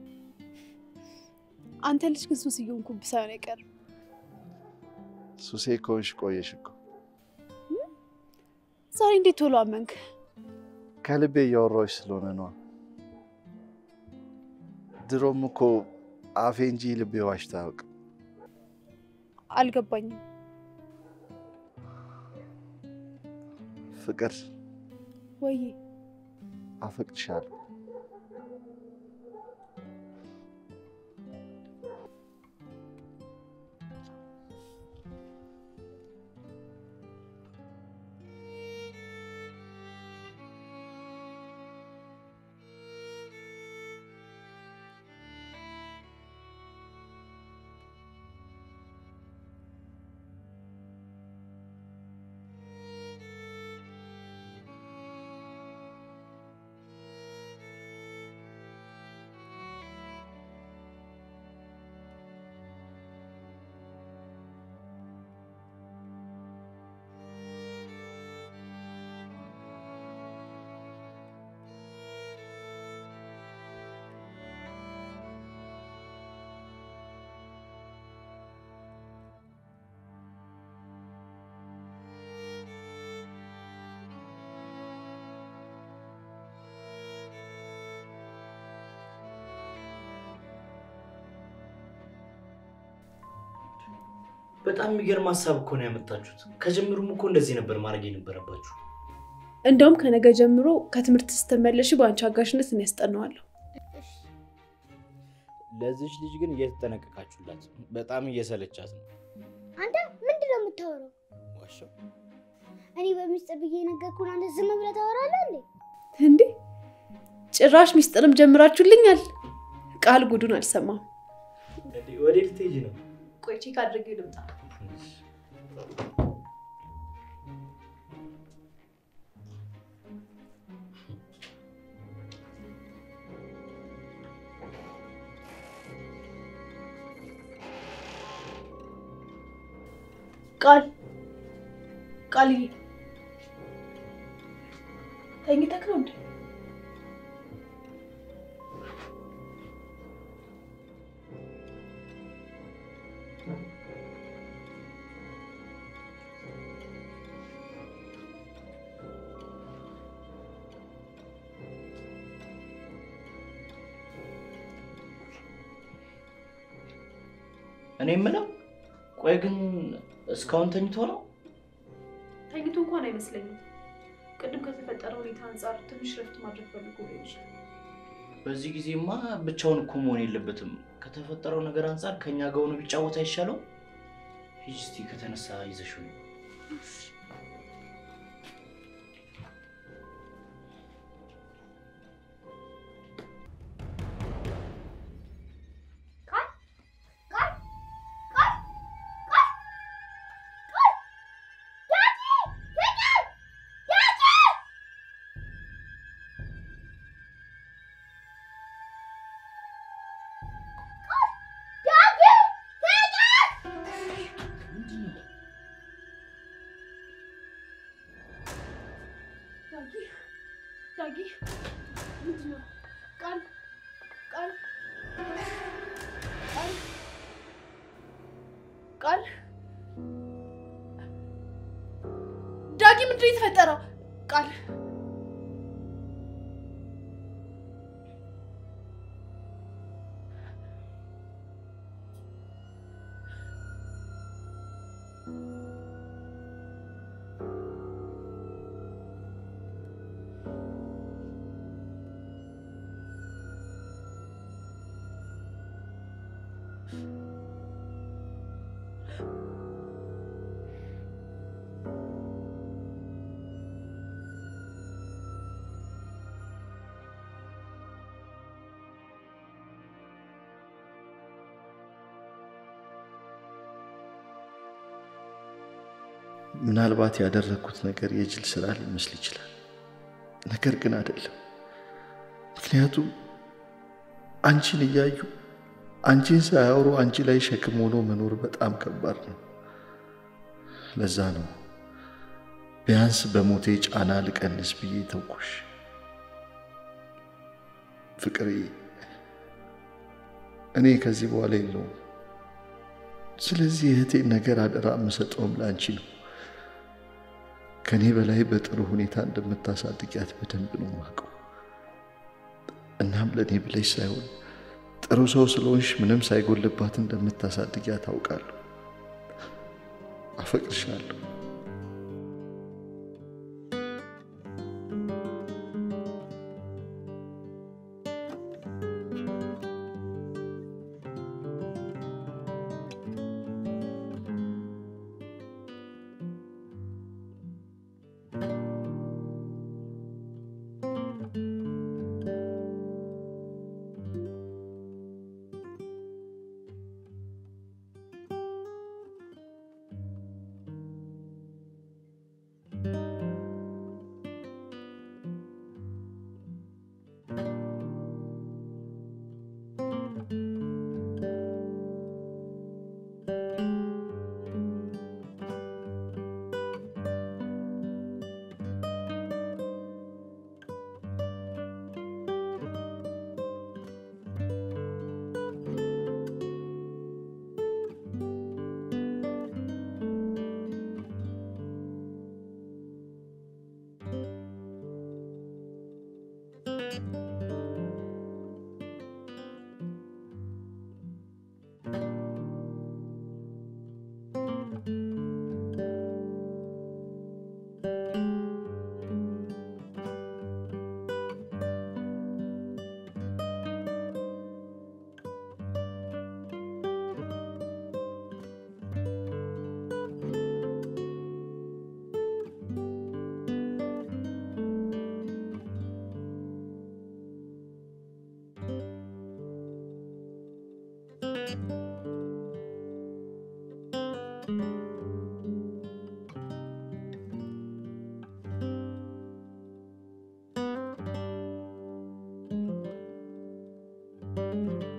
አንተ ልጅ ግን ሱስ እየሆንኩብህ ሳይሆን አይቀርም። ሱሴ ከሆንሽ ቆየሽ እኮ። ዛሬ እንዴት ቶሎ አመንክ? ከልቤ እያወራሁሽ ስለሆነ ነዋ። ድሮም እኮ አፌ እንጂ ልቤ ዋሽቶ አያውቅም። አልገባኝም። ፍቅር ወይ አፈቅድሻለሁ። በጣም የሚገርም ሀሳብ እኮ ነው ያመጣችሁት። ከጀምሩም እኮ እንደዚህ ነበር ማድረግ የነበረባችሁ። እንደውም ከነገ ጀምሮ ከትምህርት ስትመለሽ በአንቺ አጋዥነት እኔ ያስጠናዋለሁ። ለዚች ልጅ ግን እየተጠነቀቃችሁላት፣ በጣም እየሰለቻት ነው። አንተ ምንድን ነው የምታወራው? ዋሻው እኔ በሚስጥር ብዬ ነገርኩህን አንተ ዝም ብለህ ታወራለህ እንዴ? እንዴ ጭራሽ ሚስጥርም ጀምራችሁልኛል። ቃል ጉዱን አልሰማም። ወደ ልትሄጂ ነው? ቆይ ቼክ አድርጌ ልምጣ። ቃል ቃልዬ ተኝተህ ነው እንዴ? እኔ የምለው ቆይ ግን እስካሁን ተኝቶ ነው? ተኝቶ እንኳን አይመስለኝም። ቅድም ከተፈጠረ ሁኔታ አንጻር ትንሽ ረፍት ማድረግ ፈልጎ ሊሆን ይችላል። በዚህ ጊዜማ ብቻውን እኮ መሆን የለበትም። ከተፈጠረው ነገር አንጻር ከእኛ ጋር ሆኖ ቢጫወት አይሻለው? ሂጂ እስኪ ከተነሳ ይዘሽው ነው። ዳጊ ዳጊ ምንድን ነው? ቃል ቃል ቃል ቃል ዳጊ ምንድን ነው የተፈጠረው? ቃል ምናልባት ያደረግኩት ነገር የጅል ስራ ሊመስል ይችላል። ነገር ግን አይደለም። ምክንያቱም አንቺን እያዩ አንቺን ሳያወሩ አንቺ ላይ ሸክም ሆኖ መኖር በጣም ከባድ ነው። ለዛ ነው ቢያንስ በሞቴ ጫና ልቀንስ ብዬ ተውኩሽ። ፍቅሬ፣ እኔ ከዚህ በኋላ የለውም። ስለዚህ እህቴን ነገር አደራ የምሰጠውም ለአንቺ ነው። ከእኔ በላይ በጥሩ ሁኔታ እንደምታሳድጊያት በደንብ ነው የማውቀው። እናም ለእኔ ብለሽ ሳይሆን ጥሩ ሰው ስለሆንሽ ምንም ሳይጎልባት እንደምታሳድጊያት አውቃለሁ። አፈቅርሻለሁ። ነው።